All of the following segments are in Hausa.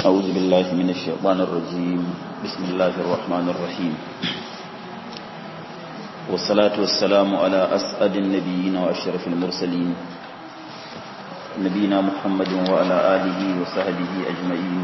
أعوذ بالله من الشيطان الرجيم بسم الله الرحمن الرحيم والصلاة والسلام على أسعد النبيين وأشرف المرسلين نبينا محمد وعلى آله وصحبه أجمعين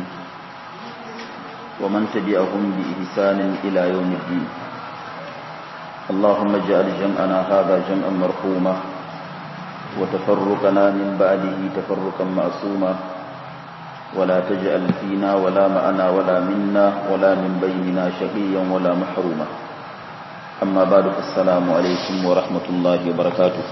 ومن تبعهم بإحسان إلى يوم الدين اللهم اجعل جمعنا هذا جمعا مرحوما وتفرقنا من بعده تفرقا معصوما ولا تجعل فينا ولا معنا ولا منا ولا من بيننا شقيا ولا محروما أما بعد السلام عليكم ورحمة الله وبركاته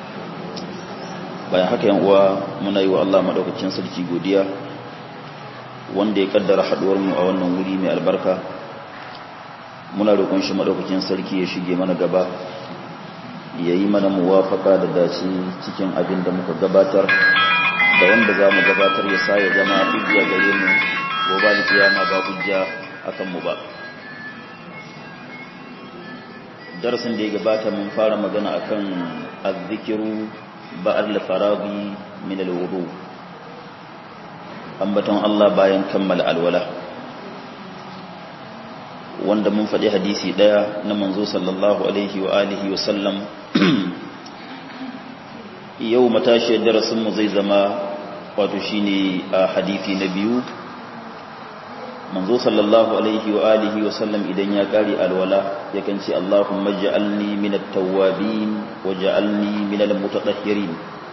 bayan haka yan uwa muna yi wa Allah madaukakin sarki godiya wanda ya kaddara haduwar mu a wannan wuri mai albarka muna roƙon shi madaukakin sarki ya shige mana gaba ya yi mana muwafaka da dace cikin abin da muka gabatar da wanda za mu gabatar ya sa ya zama hujja gare mu gobe da kiyama ba hujja akan mu ba darasin da ya gabata mun fara magana akan azzikiru ba'al faraghi min alwudu ambaton Allah bayan kammala alwala wanda mun faɗi hadisi ɗaya na manzo sallallahu alaihi wa alihi wa sallam yau matashi darasin mu zai zama wato shine a hadisi na biyu manzo sallallahu alaihi wa alihi wa sallam idan ya kare alwala yakan ce Allahumma ij'alni minat tawwabin waj'alni minal mutatahhirin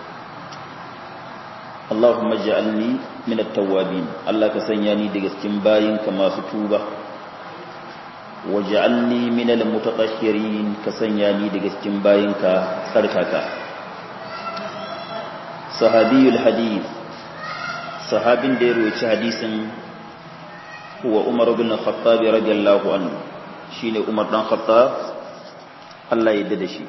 Allahumma ij'alni minat tawwabin Allah ka sanya ni daga cikin bayinka masu tuba waj'alni minal mutatahhirin ka sanya ni daga cikin bayinka tsarkaka sahabiyul hadith sahabin da ya roci hadisin huwa Umar bin Khattab radiyallahu anhu shine Umar dan Khattab Allah ya yarda da shi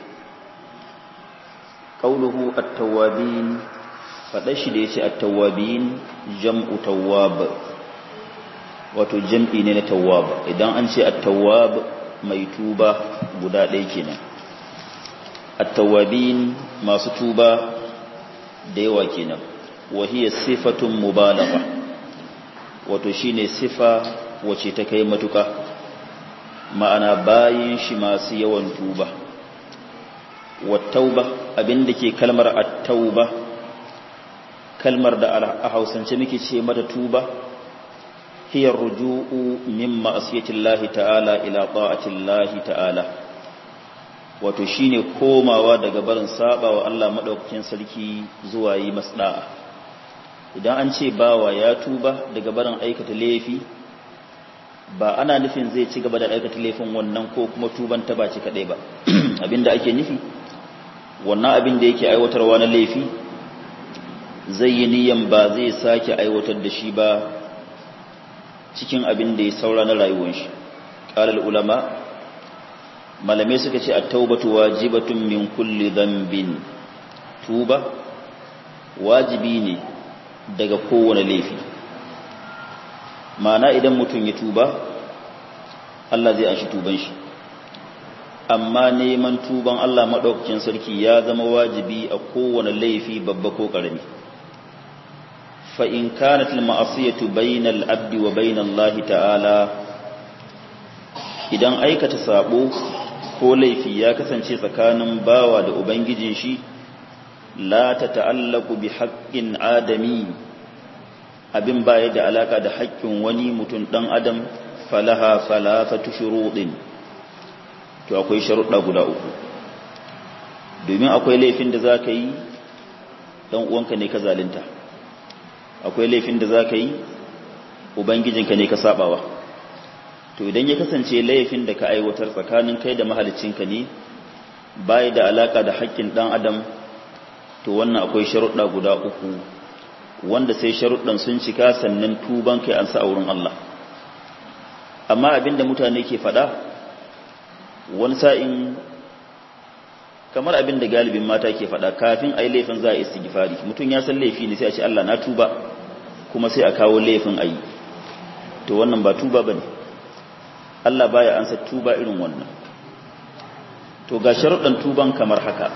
qauluhu at-tawwabin fada shi da yace at-tawwabin jam'u tawwab wato jam'i ne na tawwab idan an ce at-tawwab mai tuba guda ɗaya kenan at-tawwabin masu tuba da yawa kenan wa hiya sifatun mubalagha wato shine sifa wace ta kai matuka ma'ana bayin shi masu yawan tuba wattauba abinda ke kalmar at-tauba kalmar da a Hausance muke ce mata tuba hiya ruju'u min ma'asiyatillahi ta'ala ila ta'atillahi ta'ala wato shine komawa daga barin saba wa Allah madaukakin sarki zuwa yi masda'a idan an ce bawa ya tuba daga barin aikata laifi ba ana nufin zai ci gaba da aikata laifin wannan ko kuma tuban ta baci kadai ba abinda ake nufi wannan abin da yake aiwatarwa na laifi zai yi niyan ba zai sake aiwatar da shi ba cikin abin da ya saura na rayuwar shi qalal ulama malamai suka ce at-taubatu wajibatun min kulli dhanbin tuba wajibi ne daga kowane laifi mana idan mutum ya tuba Allah zai anshi tuban shi amma neman tuban Allah maɗaukakin sarki ya zama wajibi a kowane laifi babba ko ƙarami fa in kanat al-ma'asiyatu bainal abdi wa bainal lahi ta'ala idan aikata sabo ko laifi ya kasance tsakanin bawa da ubangijin shi la ta ta'allaku bi haƙƙin adami abin baya da alaka da haƙƙin wani mutum ɗan adam falaha falafatu shuruɗin to akwai sharuɗa guda uku domin akwai laifin da za ka yi ɗan uwanka ne ka zalinta akwai laifin da za ka yi ubangijinka ne ka saɓawa to idan ya kasance laifin da ka aiwatar tsakanin kai da mahalicinka ne baya da alaka da haƙƙin ɗan adam to wannan akwai sharuɗa guda uku wanda sai sharuɗan sun cika sannan tuban kai an sa a wurin Allah amma abinda mutane ke faɗa wani sa'in kamar abinda galibin mata ke faɗa kafin a yi laifin za a istighfari mutum ya san laifi ne sai a ce Allah na tuba kuma sai a kawo laifin a yi to wannan ba tuba ba ne Allah baya ansa tuba irin wannan to ga sharuɗan tuban kamar haka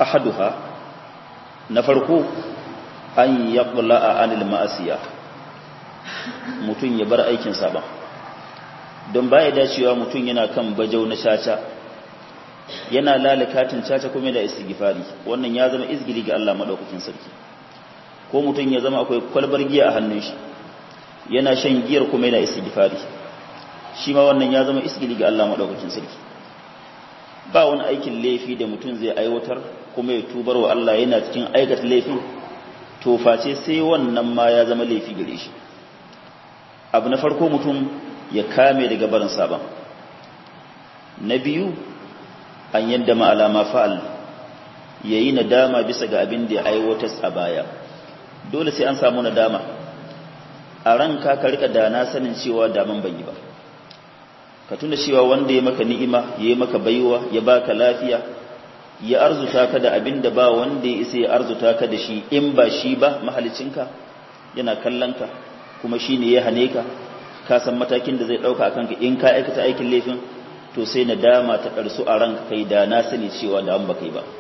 ahaduha na farko an yaqla'a anil ma'asiya mutum ya bar aikin saban don baya dacewa mutum yana kan bajau na caca yana lalakatin caca kuma da istighfari wannan ya zama izgili ga Allah madaukakin sarki ko mutum ya zama akwai kwalbar giya a hannun shi yana shan giyar kuma yana istighfari shi ma wannan ya zama izgili ga Allah madaukakin sarki ba wani aikin laifi da mutum zai aiwatar kuma ya tubar wa Allah yana cikin aikata laifin to face sai wannan ma ya zama laifi gare shi abu na farko mutum ya kame daga barin sabon na biyu an yadda ma'alama fa'al ya yi nadama bisa ga abin da ya aiwatar a baya dole sai an samu nadama a ranka ka rika da na sanin cewa daman ban yi ba ka tuna cewa wanda ya maka ni'ima ya yi maka baiwa ya baka lafiya ya arzuta ka da abin da ba wanda ya isa ya arzuta ka da shi in ba shi ba mahalicinka yana kallon ka kuma shi ne ya hane ka ka san matakin da zai ɗauka a kanka in ka aikata aikin laifin to sai na dama ta ƙarsu a ranka kai da na sani cewa da an ba kai ba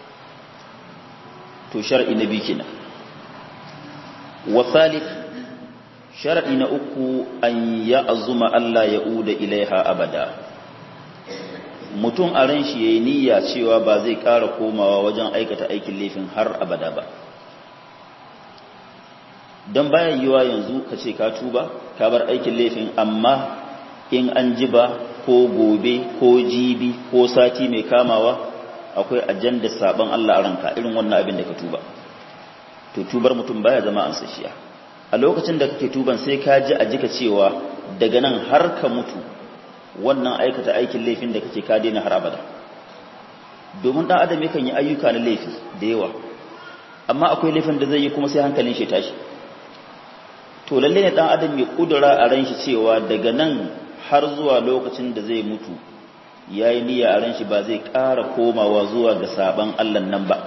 to shar'i na biyu kenan wa thalith shar'i na uku an ya azuma Allah ya uda ilaiha abada mutum a ran shi yayi niyya cewa ba zai ƙara komawa wajen aikata aikin laifin har abada ba don bayan yiwa yanzu ka ce ka tuba ka bar aikin laifin amma in an ji ba ko gobe ko jibi ko sati mai kamawa akwai ajandar sabon Allah a ranka irin wannan abin da ka tuba to tubar mutum baya zama an sashiya a lokacin da kake tuban sai ka ji a jika cewa daga nan har ka mutu wannan aikata aikin laifin da kake ka daina har abada domin dan adam yakan yi ayyuka na laifi da yawa amma akwai laifin da zai yi kuma sai hankalin shi tashi to lalle ne dan adam ya kudura a ran shi cewa daga nan har zuwa lokacin da zai mutu yayi niyya a ran shi ba zai ƙara komawa zuwa ga saban Allah nan ba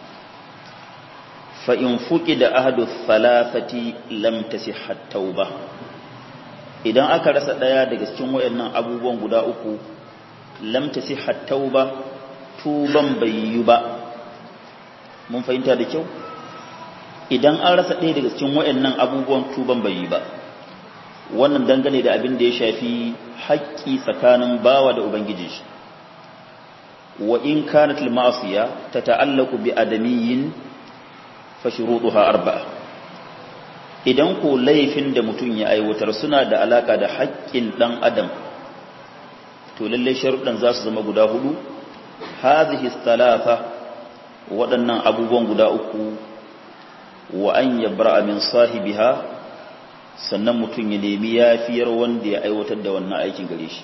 fa in fuqida ahadu thalathati lam tasihha tauba idan aka rasa daya daga cikin wayannan abubuwan guda uku lam tasihha tauba tuban bai yi ba mun fahimta da kyau idan an rasa ɗaya daga cikin wayannan abubuwan tuban bai yi ba wannan dangane da abin da ya shafi haƙƙi tsakanin bawa da ubangiji shi wa in kanat al-ma'siya tata'allaqu bi adamiyyin fa shurutuha arba'a idan ko laifin da mutum ya aiwatar suna da alaka da haƙƙin dan adam to lalle sharuɗan za su zama guda hudu hadhihi thalatha waɗannan abubuwan guda uku wa an yabra min sahibiha sannan mutum ya nemi yafiyar wanda ya aiwatar da wannan aikin gare shi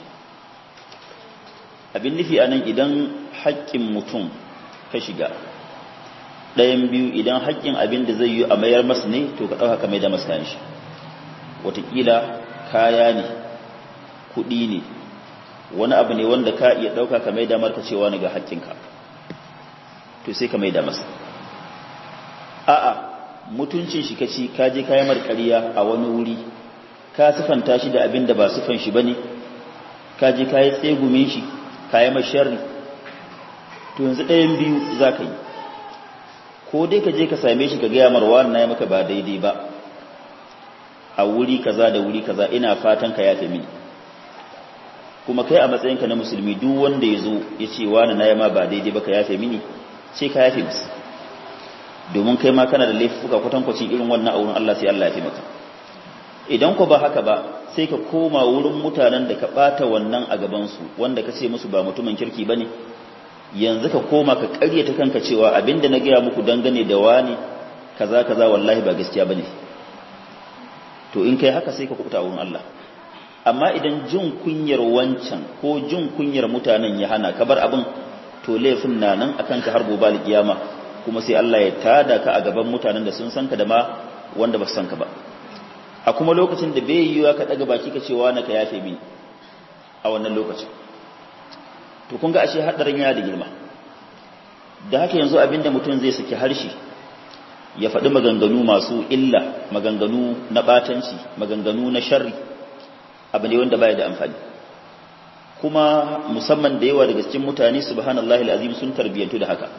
abin nufi anan idan haƙƙin mutum ka shiga ɗayan biyu idan haƙƙin abin da zai yi a mayar masa ne to ka ɗauka ka mai da masa shi wataƙila kaya ne kuɗi ne wani abu ne wanda ka iya ɗauka ka mai da marka cewa ni ga haƙƙinka to sai ka mai da masa a'a mutuncin shi kaci ka je kayi marƙariya a wani wuri ka sifanta shi da abin da ba sifan shi bane ka je kayi tsegumin shi kayi masharri to yanzu ɗayan biyu za ka yi ko dai ka je ka same shi ka gaya marwa na ya maka ba daidai ba a wuri kaza da wuri kaza ina fatan ka yafe mini kuma kai a matsayinka na musulmi duk wanda ya zo ya ce wani na ma ba daidai ba ka yafe mini ce ka yafe musu domin kai ma kana da laifuka kwatankwacin irin wannan a wurin Allah sai Allah ya fi maka idan ku ba haka ba sai ka koma wurin mutanen da ka bata wannan a gabansu wanda ka ce musu ba mutumin kirki bane yanzu ka koma ka ƙaryata kanka cewa abinda na gaya muku dangane da wani kaza kaza wallahi ba gaskiya bane to in kai haka sai ka kubuta wurin Allah amma idan jin kunyar wancan ko jin kunyar mutanen ya hana ka bar abin to laifin na nan akan ka har gobe kiyama kuma sai Allah ya tada ka a gaban mutanen da sun san ka da ma wanda ba su san ka ba a kuma lokacin da bai yiwa ka daga baki ka cewa na ka yafe mini a wannan lokacin to kun ga ashe hadarin yana da girma da haka yanzu abinda mutum zai saki harshe ya faɗi maganganu masu illa maganganu na batanci maganganu na sharri abu ne wanda baya da amfani kuma musamman da yawa daga cikin mutane subhanallahi alazim sun tarbiyantu da haka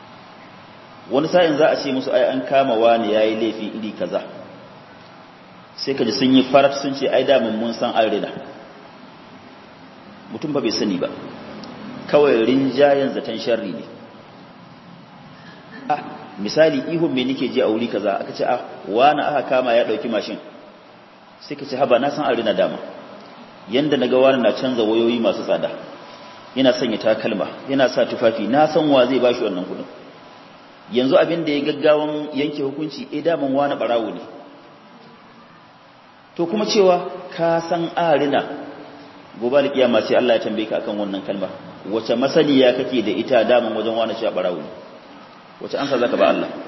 wani sa'in za a ce musu ai an kama wani yayi laifi iri kaza sai ka ji sun yi farat sun ce ai damun mun san an rina mutum ba bai sani ba kawai rinjayen zaton sharri ne ah misali ihun me nake ji a wuri kaza aka ce ah wani aka kama ya dauki mashin sai ka ce haba na san an rina dama yanda naga wani na canza wayoyi masu tsada yana sanya takalma yana sa tufafi na san wa zai bashi wannan kudin yanzu abin da ya gaggawan yanke hukunci eh daman wani barawo ne to kuma cewa ka san arina gobe da kiyama sai Allah ya tambaye ka akan wannan kalma wace masaniya kake da ita daman wajen wani cewa barawo ne wace ansa zaka ba Allah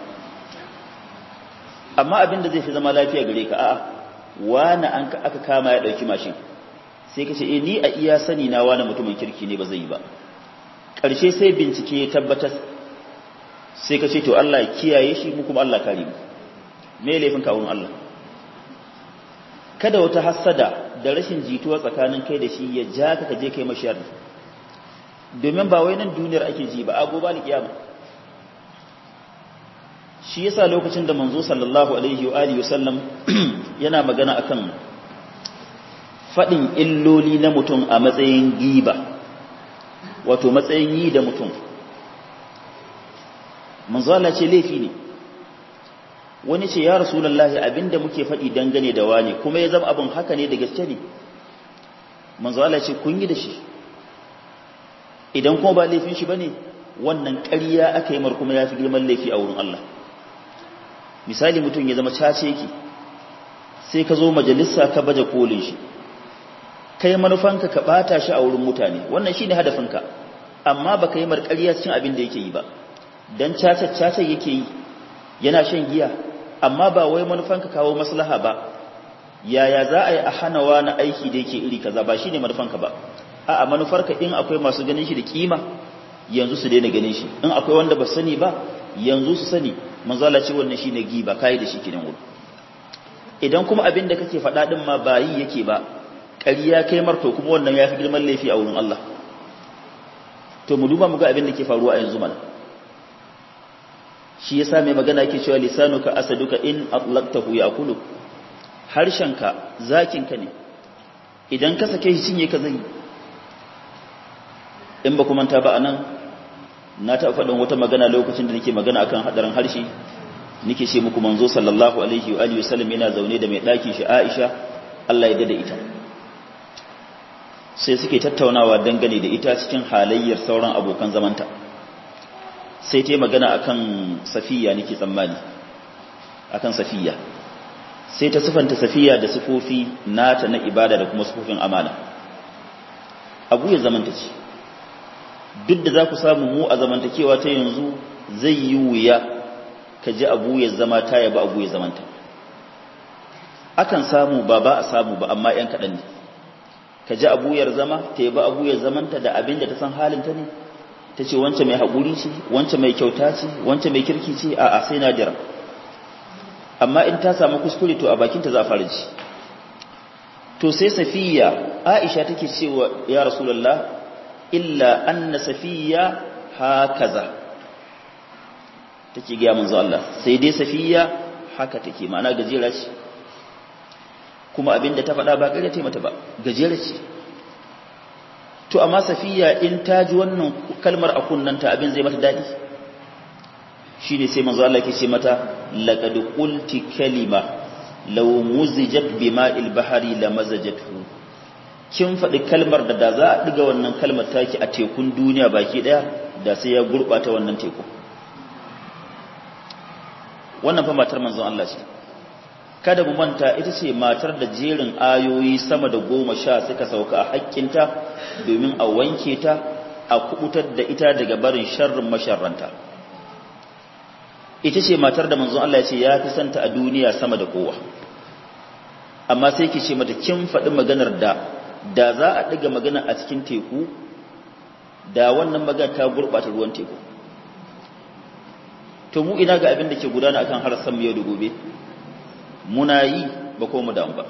amma abin da zai fi zama lafiya gare ka a'a wani an aka kama ya dauki mashin sai ka ce eh ni a iya sani na wani mutumin kirki ne ba zai yi ba ƙarshe sai bincike ya tabbatar sai ka ce to Allah ya kiyaye shi mu kuma Allah kare mu me laifin ka wurin Allah kada wata hassada da rashin jituwa tsakanin kai da shi ya ja ka je kai mashiyar domin ba wai nan duniyar ake ji ba a gobe ni kiyama shi yasa lokacin da manzo sallallahu alaihi wa alihi wasallam yana magana akan fadin illoli na mutum a matsayin giba wato matsayin yi da mutum manzo Allah ce laifi ne wani ce ya rasulullahi abinda muke faɗi dangane da wani kuma ya zama abin haka ne da gaske ne manzo Allah ce kun yi da shi idan kuma ba laifin shi bane wannan ƙarya aka yi mar kuma ya fi girman laifi a wurin Allah misali mutum ya zama cace yake sai ka zo majalisa ka baje kolin shi kai manufanka ka bata shi a wurin mutane wannan shine hadafinka amma baka yi mar ƙarya cikin abin da yake yi ba dan cace cace yake yi yana shan giya amma ba wai manufanka kawo maslaha ba yaya za a yi a hana wani aiki da yake iri kaza ba shine manufanka ba a'a manufarka in akwai masu ganin shi da kima yanzu su daina ganin shi in akwai wanda ba sani ba yanzu su sani manzala ce wannan shine giba kai da shi kidan wuri idan kuma abin da kake faɗa din ma ba yi yake ba ƙarya kai marto kuma wannan yafi girman laifi a wurin Allah to mu duba mu ga abin da ke faruwa a yanzu mana shi yasa mai magana yake cewa lisanuka asaduka in atlaqtahu yaqulu harshenka zakinka ne idan ka sake shi cinye ka zai in ba kuma ta ba anan na ta faɗin wata magana lokacin da nake magana akan hadarin harshe nake ce muku manzo sallallahu alaihi wa alihi wasallam yana zaune da mai ɗakin shi Aisha Allah ya dada ita sai suke tattaunawa dangane da ita cikin halayyar sauran abokan zamanta sai ta yi magana akan safiya nake tsammani akan safiya sai ta sifanta safiya da sifofi nata na ibada da kuma sifofin amana abu ya zamanta ce duk da za ku samu mu a zamantakewa ta yanzu zai yi wuya ka ji abu ya zama ta yaba abu ya zamanta akan samu ba ba a samu ba amma 'yan kaɗan ne ka ji abu ya zama ta yaba abu ya zamanta da abin da ta san halinta ne ta ce wance mai haƙuri ce wance mai kyauta ce wance mai kirki ce a a sai na jira amma in ta samu kuskure to a bakinta za a fara ji to sai safiya aisha take cewa ya rasulullah illa anna safiya hakaza take ga manzo Allah sai dai safiya haka take ma'ana gajera ce kuma abinda ta faɗa ba ƙarya ta mata ba gajera ce to amma safiya in ta ji wannan kalmar a kunnanta abin zai mata daɗi shine sai manzo Allah yake ce mata laqad qulti kalima law muzijat bima'il bahri lamazajathu kin faɗi kalmar da da za a ɗiga wannan kalmar taki a tekun duniya baki ɗaya da sai ya gurɓata wannan teku wannan fa matar manzon Allah ce kada mu manta ita ce matar da jerin ayoyi sama da goma sha suka sauka a haƙƙinta domin a wanke ta a kubutar da ita daga barin sharrin masharranta ita ce matar da manzon Allah ya ce ya fi santa a duniya sama da kowa amma sai ki ce mata kin faɗi maganar da da za a ɗiga magana a cikin teku da wannan magana ta gurɓata ruwan teku to mu ina ga abin da ke gudana akan harsan mu yau da gobe muna yi ba ko mu damu ba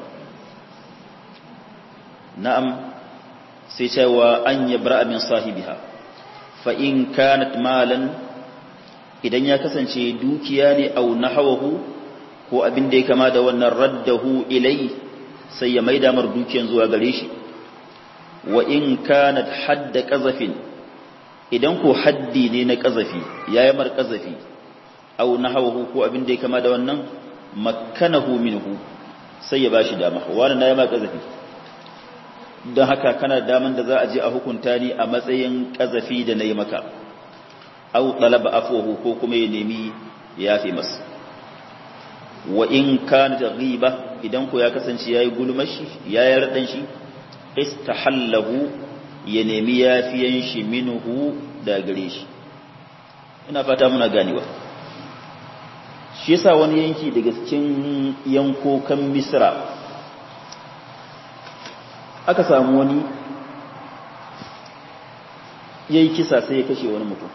na'am sai cewa an yabra min sahibiha fa in kanat malan idan ya kasance dukiya ne au nahawahu ko abin da ya kama da wannan raddahu ilai sai ya maida mar dukiyan zuwa gare shi wa in kanat hadda qazafin idan ko haddi ne na qazafi yayi mar qazafi aw nahawu ko abin da ya kama da wannan makkanahu minhu sai ya bashi dama wani na yi ma qazafi don haka kana daman da za a je a hukunta ni a matsayin ƙazafi da na yi maka au ɗalaba afuwahu ko kuma ya nemi ya fi masu wa in kana da riba idan ko ya kasance ya yi gulmashi ya yi raɗan shi istahallahu ya nemi yafiyan shi minuhu da gare shi ina fata muna ganewa shi yasa wani yanki daga cikin yankokan misra aka samu wani ya yi kisa sai ya kashe wani mutum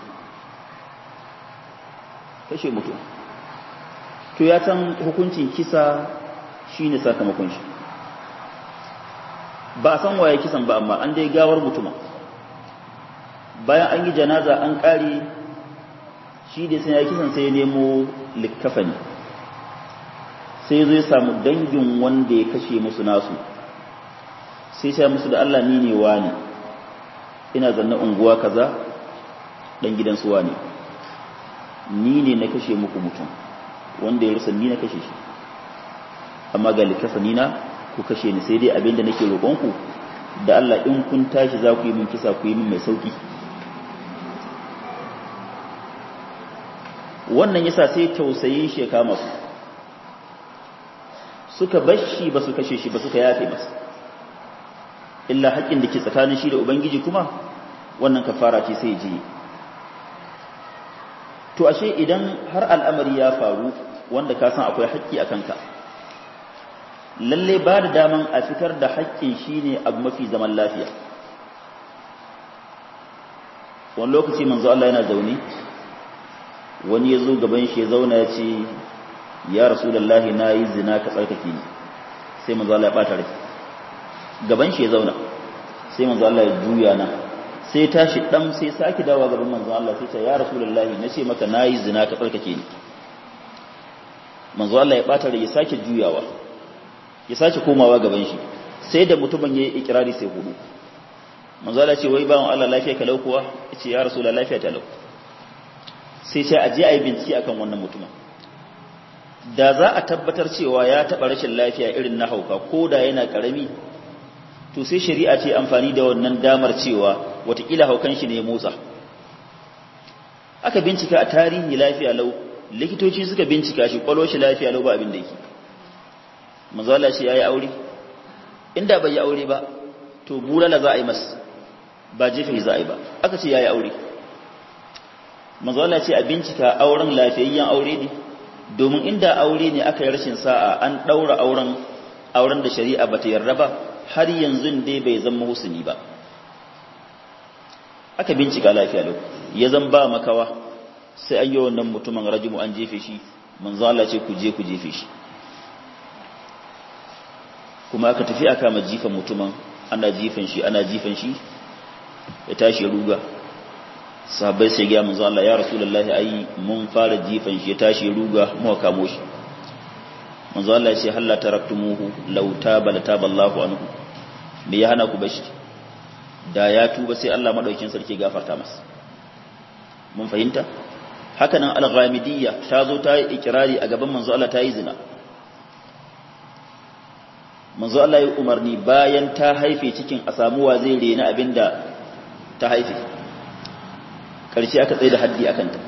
kashe mutum to ya san hukuncin kisa shi ne sakamakon shi ba a san waye kisan ba amma an dai gawar mutuma bayan an yi janaza an ƙare shi da sai ya kisan sai ya nemo likkafani sai zai samu dangin wanda ya kashe musu nasu sai sai musu da Allah ni ne wani ina zanna unguwa kaza dan gidan su wani ni ne na kashe muku mutum wanda ya rusa ni na kashe shi amma ga likafani na ku kashe ni sai dai abinda nake roƙon ku da Allah in kun tashi za ku yi min kisa ku yi min mai sauki wannan yasa sai tausayin shi ya kama su suka bashi ba su kashe shi ba suka yafe masa illa haƙƙin da ke tsakanin shi da ubangiji kuma wannan kafara ce sai ji to ashe idan har al'amari ya faru wanda ka san akwai haƙƙi a kanka lalle ba da daman a fitar da haƙƙin shi ne abu mafi zaman lafiya wani lokaci manzo Allah yana zaune wani ya zo gaban shi ya zauna ya ce ya rasulullahi na yi zina ka tsarkake ni sai manzo Allah ya ɓata rai gaban shi ya zauna sai manzo Allah ya juya na sai tashi dan sai saki dawa gaban manzo Allah sai ta ya rasulullahi nace maka nayi zina ka tsarkake ni manzo Allah ya bata ya sake juyawa ya sake komawa gaban shi sai da mutumin yayi ikrari sai hudu manzo Allah ce wai bawon Allah lafiya ka kuwa yace ya rasulullahi lafiya ta lau sai sai aje ayi bincike akan wannan mutumin da za a tabbatar cewa ya taba rashin lafiya irin na hauka ko da yana karami to sai shari'a ce amfani da wannan damar cewa watakila haukan shi ne ya motsa aka bincika a tarihi lafiya lau likitoci suka bincika shi kwalo shi lafiya lau ba abin da yake mazala shi ya yi aure inda bai yi aure ba to bulala za a yi masa ba jefe za a yi ba aka ce ya yi aure mazala ce a bincika auren lafiyayyen aure ne domin inda aure ne aka yi rashin sa'a an ɗaura auren auren da shari'a ba ta yarda ba har yanzu dai bai zama husuni ba aka bincika lafiya lau ya zan ba makawa sai an yi wannan mutumin rajimu an jefe shi manzo Allah ce ku je ku jefe shi kuma aka tafi aka ma jifan mutumin ana jifan shi ana jifan shi ya tashi ruga sahabbai sai ga manzo Allah ya rasulullahi ai mun fara jifan shi ya tashi ruga mu kamo shi manzo Allah ya ce halla taraktumuhu law taba la taballahu anhu me ya hana ku bashi da ya tuba sai Allah madaukin sarki gafarta masa mun fahimta haka nan al-ghamidiyya ta zo ta yi ikrari a gaban manzo Allah ta yi zina manzo Allah ya umarni bayan ta haife cikin a samu wa zai rena abinda ta haife karshe aka tsaye da haddi akan ta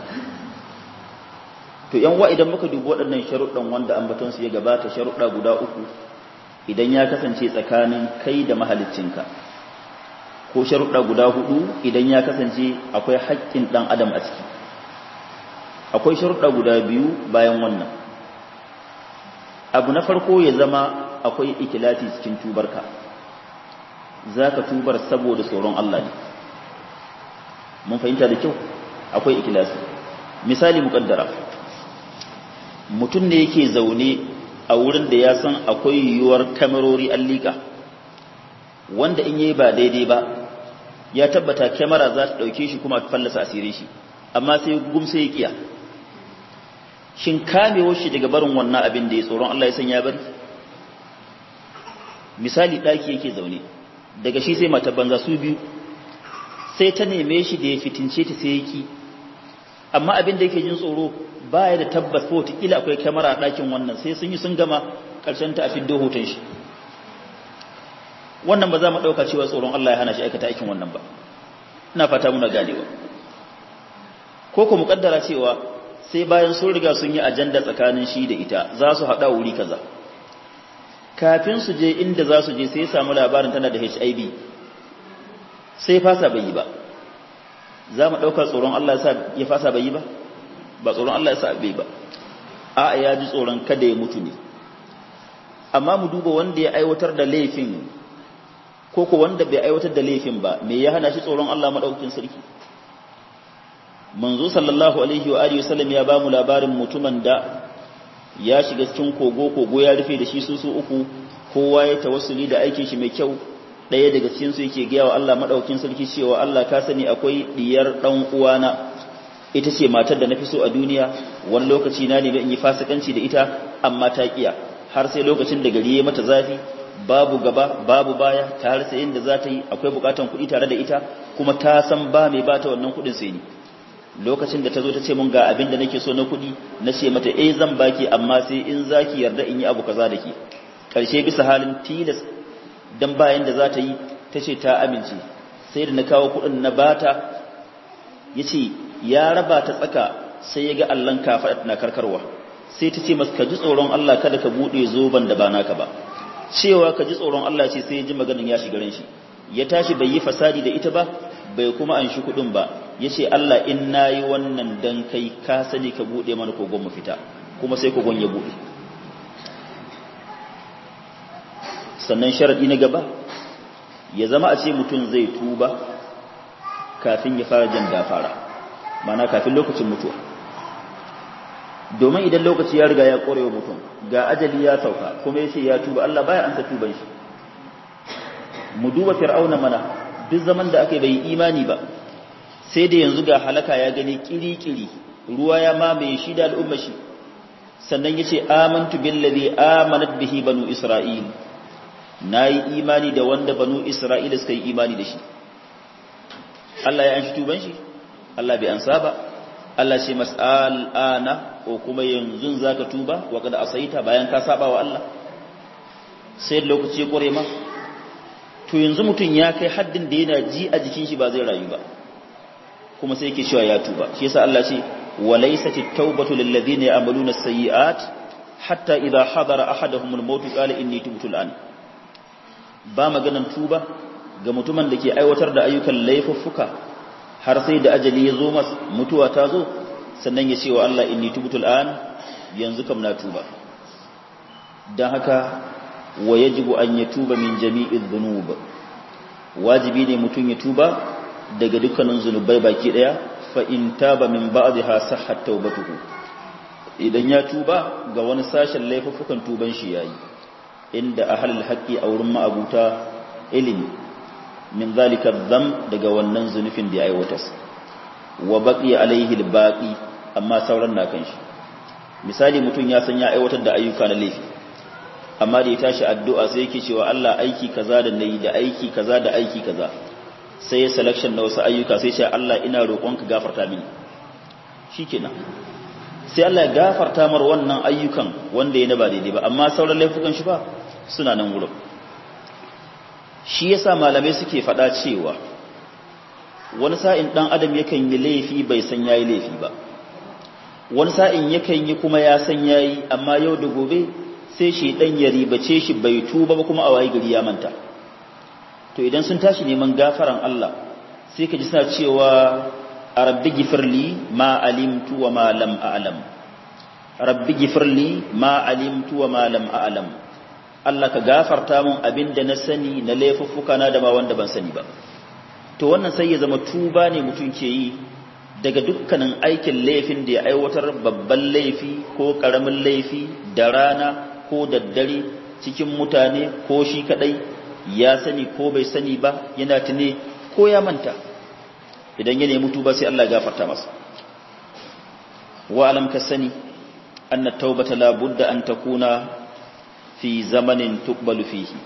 to yan wa idan muka dubi waɗannan sharuɗan wanda ambaton su ya gabata sharuɗa guda uku idan ya kasance tsakanin kai da mahaliccinka ko sharuɗa guda hudu idan ya kasance akwai haƙƙin ɗan adam a ciki akwai sharuɗa guda biyu bayan wannan abu na farko ya zama akwai ikilati cikin tubarka za ka tubar saboda tsoron Allah ne mun fahimta da kyau akwai ikilasi misali muƙaddara mutum ne yake zaune a wurin da ya san akwai yiwuwar kamerori an liƙa wanda in yi ba daidai ba ya tabbata kyamara za ta ɗauke shi kuma fallasa asirin shi amma sai gumsa ya ƙiya shin kamewar shi daga barin wannan abin da ya tsoron Allah ya san ya bari misali ɗaki yake zaune daga shi sai mata banza su biyu sai ta neme shi da ya fitince ta sai yaki amma abin da yake jin tsoro baya da tabbas ko kila akwai kyamara a ɗakin wannan sai sun yi sun gama ƙarshen ta a fiddo hoton shi wannan ba za mu ɗauka cewa tsoron Allah ya hana shi aikata aikin wannan ba ina fata muna ganewa ko ku muƙaddara cewa sai bayan sun riga sun yi ajanda tsakanin shi da ita za su haɗa wuri kaza kafin su je inda za su je sai ya samu labarin tana da HIV sai fasa bai yi ba za mu ɗauka tsoron Allah ya fasa bai yi ba ba tsoron Allah ya sa bai ba a ya ji tsoron kada ya mutu ne amma mu duba wanda ya aiwatar da laifin ko ko wanda bai aiwatar da laifin ba me ya hana shi tsoron Allah madaukakin sarki manzo sallallahu alaihi wa alihi wasallam ya bamu labarin mutumin da ya shiga cikin kogo kogo ya rufe da shi su su uku kowa ya tawassuli da aikin shi mai kyau ɗaya daga cikin su yake gaya wa Allah madaukakin sarki cewa Allah ka sani akwai diyar dan uwana ita ce matar da nafi so a duniya wani lokaci na nemi in yi fasikanci da ita amma ta kiya har sai lokacin da gari ya mata zafi babu gaba babu baya ta har sai inda za ta yi akwai bukatan kuɗi tare da ita kuma ta san ba mai bata wannan kuɗin sai ni lokacin da ta zo ta ce mun ga abin da nake so na kuɗi na ce mata eh zan baki amma sai in zaki yarda in yi abu kaza da ke ƙarshe bisa halin tilas dan bayan da za ta yi ta ce ta amince sai da na kawo kuɗin na bata ya ce ya raba ta tsaka sai ya ga allon kafaɗa na karkarwa sai ta ce masu ka ji tsoron Allah kada ka buɗe zoben da ba naka ba cewa ka ji tsoron Allah ce sai ya ji maganin ya shiga shi ya tashi bai yi fasadi da ita ba bai kuma an shi kuɗin ba ya ce Allah in na yi wannan dan kai ka sani ka buɗe mana kogon mu fita kuma sai kogon ya buɗe sannan sharaɗi na gaba ya zama a ce mutum zai tuba kafin ya fara jan dafara mana kafin lokacin mutuwa domin idan lokaci ya riga ya ƙorewa mutum ga ajali ya sauka kuma ya ce ya tuba Allah baya ansa tuban shi mu duba fir'auna mana duk zaman da aka yi bai imani ba sai da yanzu ga halaka ya gani kiri-kiri ruwa ya mamaye shi da al'umma shi sannan ya ce amantu billazi amanat bihi banu isra'il na yi imani da wanda banu isra'ila suka yi imani da shi Allah ya an shi tuban shi Allah bai ansa ba Allah ce mas'al ana ko kuma yanzu zaka tuba wa kada asaita bayan ka saba wa Allah sai lokaci ya kore ma to yanzu mutum ya kai haddin da yana ji a jikin shi ba zai rayu ba kuma sai yake cewa ya tuba shi yasa Allah ce walaysat at-taubatu lil ladina ya'maluna as-sayyi'at hatta idha hadara ahaduhum al-maut qala inni tubtu al-an ba maganan tuba ga mutumin da ke aiwatar da ayyukan laifuffuka har sai da ajali ya zo mas mutuwa ta zo sannan ya ce wa Allah inni tubtu al-an yanzu kam na tuba dan haka wa yajibu an yatuba min jami'i dhunub wajibi ne mutum ya tuba daga dukkanin zunubai baki daya fa in taba min ba'dha sahhat tawbatuhu idan ya tuba ga wani sashen laifuffukan tuban shi yayi inda ahlul haqqi a wurin ma'abuta ilimi min zalika dham daga wannan zunufin da ya aiwatar wa baqi alaihi albaqi amma sauran na kan shi misali mutum ya san ya aiwatar da ayyuka na laifi amma da ya tashi addu'a sai yake cewa Allah aiki kaza da nayi da aiki kaza da aiki kaza sai ya selection na wasu ayyuka sai ce Allah ina roƙonka gafarta mini shikenan sai Allah ya gafarta mar wannan ayyukan wanda ya ba daidai ba amma sauran laifukan shi ba suna nan wurin shi yasa malamai suke faɗa cewa wani sa'in dan adam yakan yi laifi bai san yayi laifi ba wani sa'in yakan yi kuma ya san yayi amma yau da gobe sai shi dan ya ribace shi bai tuba ba kuma a waye gari ya manta to idan sun tashi neman gafaran Allah sai ka ji suna cewa rabbi gifirli ma alimtu wa ma lam a'lam rabbi gifirli ma alimtu wa ma lam a'lam Allah ka gafarta mun abinda na sani na laifuffuka na da ma wanda ban sani ba to wannan sai ya zama tuba ne mutum ke yi daga dukkanin aikin laifin da ya aiwatar babban laifi ko karamin laifi da rana ko daddare cikin mutane ko shi kadai ya sani ko bai sani ba yana tune ko ya manta idan ya nemi tuba sai Allah ya gafarta masa wa alam ka sani anna taubata la budda an takuna fi zamanin tuqbalu fihi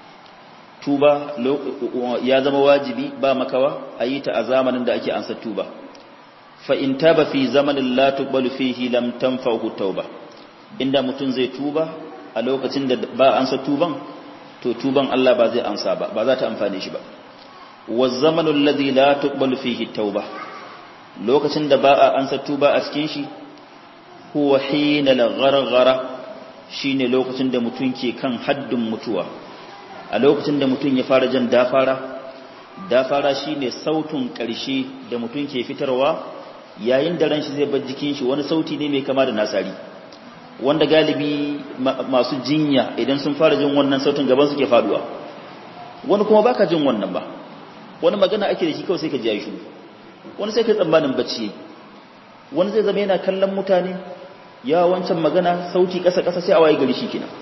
tuba ya zama wajibi ba makawa a yi ta a zamanin da ake ansa tuba fa in taba fi zamanin la tuqbalu fihi lam tanfa'u tauba inda mutum zai tuba a lokacin da ba ansa tuban to tuban Allah ba zai ansa ba ba za ta amfane shi ba wa zamanul ladhi la tuqbalu fihi tauba lokacin da ba a ansa tuba a cikin shi huwa hina al-gharghara shine lokacin da mutum ke kan haddin mutuwa a lokacin da mutum ya fara jan dafara dafara shine sautin ƙarshe da mutum ke fitarwa yayin da ran shi zai bar jikin shi wani sauti ne mai kama da nasari wanda galibi masu jinya idan sun fara jin wannan sautin gaban suke faduwa wani kuma baka jin wannan ba wani magana ake da shi kawai sai ka ji ya shiru wani sai ka tsammanin bacci wani zai zama yana kallon mutane ya wancan magana sauti ƙasa-ƙasa sai a waye gari shi kenan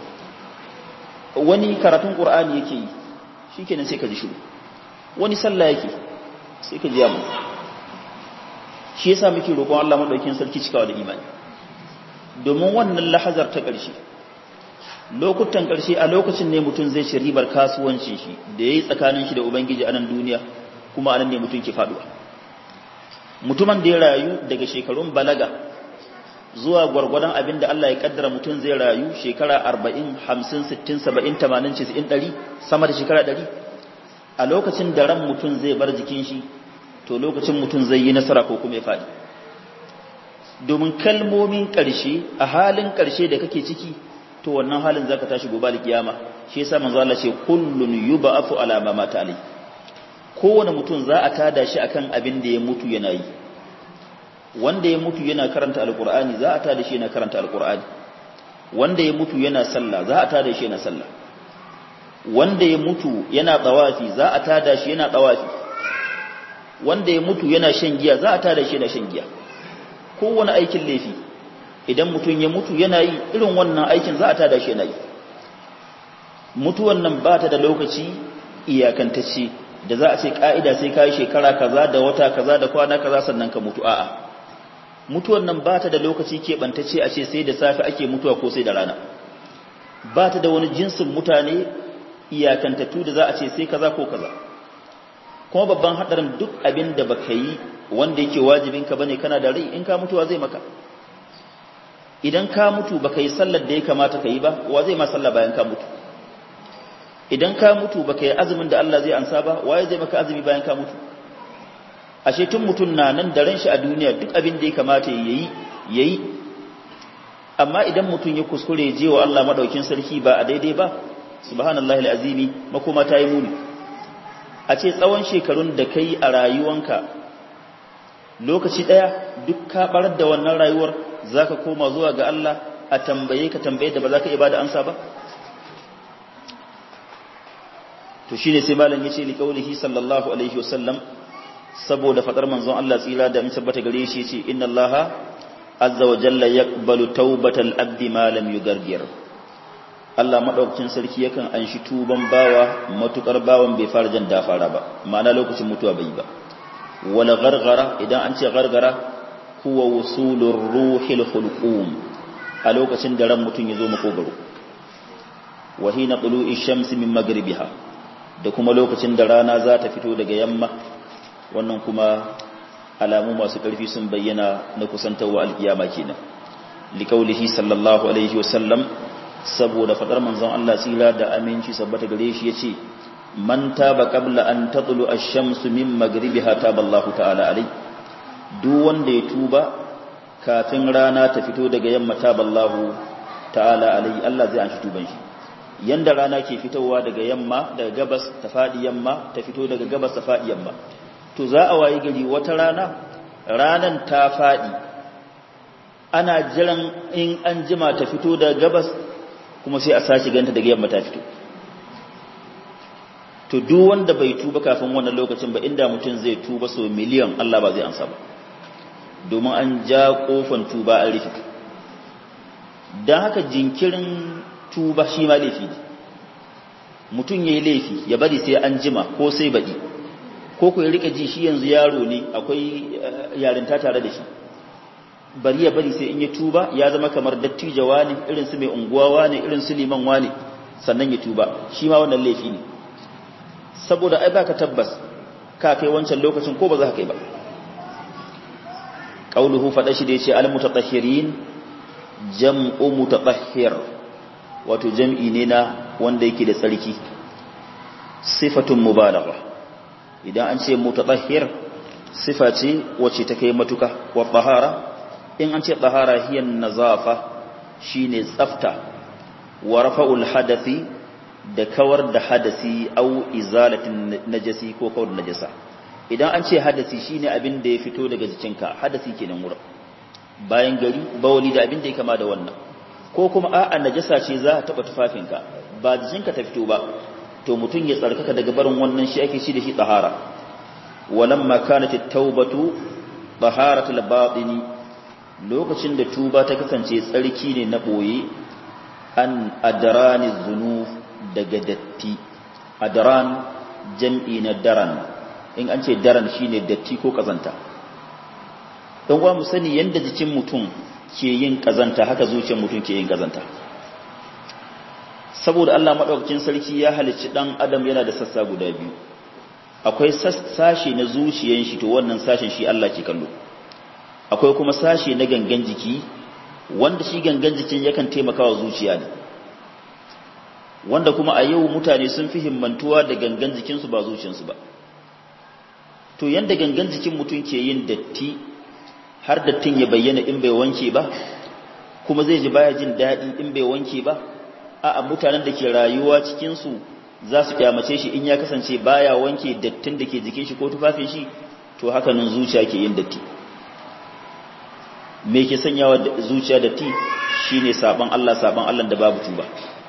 wani karatun ƙur'ani yake yi shi kenan sai ka ji shiru wani sallah yake sai ka ji yamu shi yasa muke roƙon Allah madaukakin sarki cikawa da imani domin wannan lahazar ta ƙarshe lokutan ƙarshe a lokacin ne mutum zai ci ribar kasuwancin shi da yayi tsakanin shi da ubangiji a nan duniya kuma a nan ne mutum ke faduwa mutumin da ya rayu daga shekarun balaga zuwa gwargwadon abin da Allah ya kaddara mutum zai rayu shekara 40 50 60 70 80 90 100 sama da shekara 100 a lokacin da ran mutum zai bar jikin shi to lokacin mutum zai yi nasara ko kuma ya faɗi domin kalmomin ƙarshe a halin ƙarshe da kake ciki to wannan halin zaka tashi gobe da kiyama shi yasa manzo Allah ce kullun yub'afu ala ma mata alai kowane mutum za a tada shi akan abin da ya mutu yana yi wanda ya mutu yana karanta alqur'ani za a tada shi yana karanta alqur'ani wanda ya mutu yana sallah za a tada shi yana sallah wanda ya mutu yana tawafi za a tada shi yana tawafi wanda ya mutu yana shan giya za a tada shi yana shan giya kowane aikin laifi idan mutum ya mutu yana yi irin wannan aikin za a tada shi yana yi mutuwan nan ba ta da lokaci iyakantacce da za a ce ka'ida sai ka yi shekara kaza da wata kaza da kwana kaza sannan ka mutu a'a mutuwan nan ba ta da lokaci keɓantacce a ce sai da safe ake mutuwa ko sai da rana ba ta da wani jinsin mutane iyakantattu da za a ce sai kaza ko kaza kuma babban haɗarin duk abin da baka yi wanda yake wajibinka bane kana da rai in ka mutuwa zai maka idan ka mutu baka yi sallar da ya kamata ka yi ba wa zai ma sallah bayan ka mutu idan ka mutu baka yi azumin da Allah zai ansa ba waye zai maka azumi bayan ka mutu ashe tun mutum na nan da ran shi a duniya duk abin da ya kamata yayi yayi amma idan mutum ya kuskure je wa Allah madaukin sarki ba a daidai ba subhanallahi alazimi makoma ta yi muni a ce tsawon shekarun da kai a rayuwanka lokaci daya duk ka barar da wannan rayuwar zaka koma zuwa ga Allah a tambaye ka tambaye da ba za ka iya bada ansa ba to shine sai malam yace li qaulihi sallallahu alaihi wasallam saboda fadar manzon Allah tsira da mun tabbata gare shi yace inna Allaha azza wa jalla yaqbalu tawbatal abdi ma lam yugargir Allah madaukakin sarki yakan anshi tuban bawa matukar bawan bai fara jan dafara ba ma'ana lokacin mutuwa bai ba wala gargara idan an ce gargara huwa wusulur ruhil hulqum a lokacin da ran mutum ya zo makogaro wa hina tulu'i shamsi min magribiha da kuma lokacin da rana za ta fito daga yamma wannan kuma alamu masu ƙarfi sun bayyana na kusantarwa alkiyama kenan likaulihi sallallahu alaihi wasallam saboda fadar manzon Allah tsira da aminci sabbata gare shi yace man taba qabla an tatlu ash-shamsu min maghribiha taballahu ta'ala alai duk wanda ya tuba kafin rana ta fito daga yamma taballahu ta'ala alai Allah zai anshi tuban shi yanda rana ke fitowa daga yamma daga gabas ta fadi yamma ta fito daga gabas ta fadi yamma to za a wayi gari wata rana ranan ta fadi ana jiran in an jima ta fito daga gabas kuma sai a sashi ganta daga yamma ta fito to duk wanda bai tuba kafin wannan lokacin ba inda mutum zai tuba so miliyan Allah ba zai ansa ba domin an ja kofan tuba an rufe don haka jinkirin tuba shi ma laifi ne mutum ya yi laifi ya bari sai an jima ko sai baɗi ko ku ya rika ji shi yanzu yaro ne akwai yarinta tare da shi bari ya bari sai in ya tuba ya zama kamar dattijawa ne irin su mai unguwawa ne irin su liman wane sannan ya tuba shi ma wannan laifi ne saboda ai baka tabbas ka kai wancan lokacin ko ba za ka kai ba qauluhu fada shi da yace al mutatahhirin jam'u mutatahhir wato jam'i ne na wanda yake da tsarki sifatun mubalagha idan an ce mutatahhir sifa ce wacce ta kai matuka wa tahara in an ce tahara hiya nazafa shine tsafta wa rafa'ul hadathi da kawar da hadasi au izalatin najasi ko kawar da najasa idan an ce hadasi shine abin da ya fito daga jikinka hadasi kenan wurin bayan gari bawali da abin da ya kama da wannan ko kuma a'a najasa ce za ta taba tufafinka ba jikinka ta fito ba to mutum ya tsarkaka daga barin wannan shi ake shi da shi tahara walamma kanat at-taubatu taharatul batini lokacin da tuba ta kasance tsarki ne na boye an adrani dhunub daga datti adran jam'i na daran in an ce daran shine datti ko kazanta don uwa mu sani yanda jikin mutum ke yin kazanta haka zuciyar mutum ke yin kazanta saboda Allah madaukakin sarki ya halicci dan adam yana da sassa guda biyu akwai sashe na zuciyar shi to wannan sashen shi Allah ke kallo akwai kuma sashe na gangan jiki wanda shi gangan jikin yakan taimaka wa zuciya ne wanda kuma a yau mutane sun fi himmantuwa da gangan jikinsu ba zuciyarsu ba to yanda gangan jikin mutum ke yin datti har dattin ya bayyana in bai wanke ba kuma zai ji baya jin daɗi in bai wanke ba a'a mutanen da ke rayuwa cikinsu za su kyamace shi in ya kasance baya wanke dattin da ke jikin shi ko tufafin shi to haka nan zuciya ke yin datti me ke sanyawa zuciya datti shine saban Allah saban Allah da babu tuba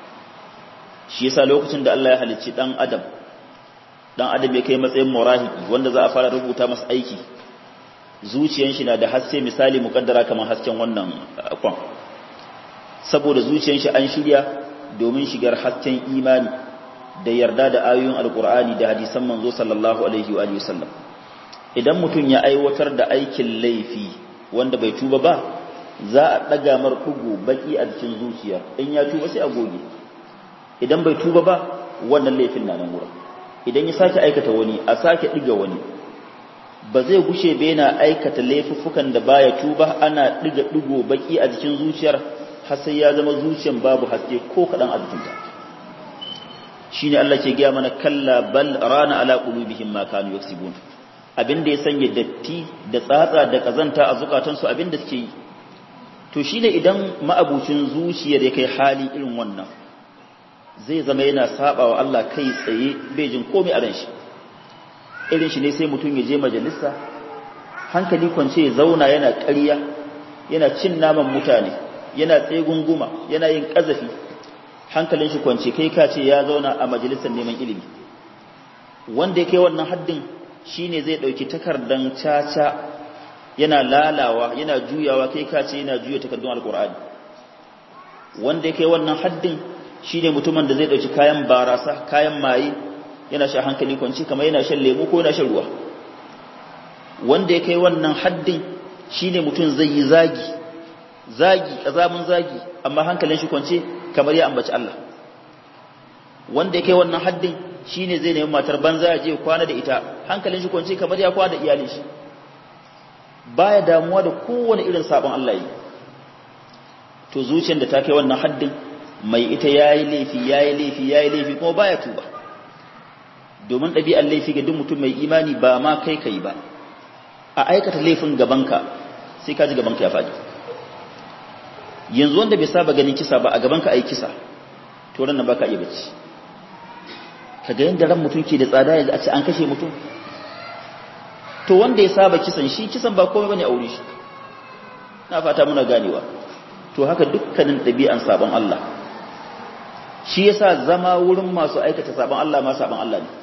shi yasa lokacin da Allah ya halicci dan adam dan adam ya kai matsayin murahiki wanda za a fara rubuta masa aiki zuciyan shi na da haske misali mukaddara kamar hasken wannan kwan saboda zuciyan shi an shirya domin shigar hasken imani da yarda da ayoyin alkur'ani da hadisan manzo sallallahu alaihi wa sallam idan mutum ya aiwatar da aikin laifi wanda bai tuba ba za a daga mar dugu baki a cikin zuciya in ya tuba sai a goge idan bai tuba ba wannan laifin na nan wurin idan ya sake aikata wani a sake diga wani ba zai gushe ba yana aikata laifuffukan da baya tuba ana diga digo baki a jikin zuciyar har sai ya zama zuciyar babu haske ko kadan a jikinta shine Allah ke gaya mana kalla bal rana ala qulubihim ma kanu yaksibun abinda ya sanya datti da tsatsa da kazanta a zukatansu abinda suke yi to shine idan ma'abucin zuciyar ya kai hali irin wannan zai zama yana saba wa Allah kai tsaye bai jin komai a ran shi irin shi ne sai mutum ya je majalisa hankali kwance ya zauna yana ƙarya yana cin naman mutane yana tsegunguma yana yin ƙazafi hankalin shi kwance kai ka ce ya zauna a majalisar neman ilimi wanda ya kai wannan haddin shine zai ɗauki takardan caca yana lalawa yana juyawa kai ka ce yana juya takardun alkur'ani wanda ya kai wannan haddin shine mutumin da zai ɗauki kayan barasa kayan maye yana sha hankali kwanci kamar yana shan lemu ko yana shan ruwa wanda ya kai wannan haddin shine mutum zai yi zagi zagi kazamin zagi amma hankalin shi kwance kamar ya ambaci Allah wanda ya kai wannan haddin shine zai nemi matar banza ya je kwana da ita hankalin shi kwance kamar ya kwana da iyalin shi baya damuwa da kowane irin sabon Allah yi to zuciyar da ta kai wannan haddin mai ita yayi laifi yayi laifi yayi laifi kuma baya tuba domin ɗabi'ar laifi ga duk mutum mai imani ba ma kai kai ba a aikata laifin gabanka sai ka ji gabanka ya faɗi yanzu wanda bai saba ganin kisa ba a gabanka a yi kisa to ran nan baka iya bacci ka ga yadda ran mutum ke da tsada yanzu a ce an kashe mutum to wanda ya saba kisan shi kisan ba komai bane aure shi na fata muna ganewa to haka dukkanin ɗabi'an sabon Allah shi yasa zama wurin masu aikata sabon Allah ma sabon Allah ne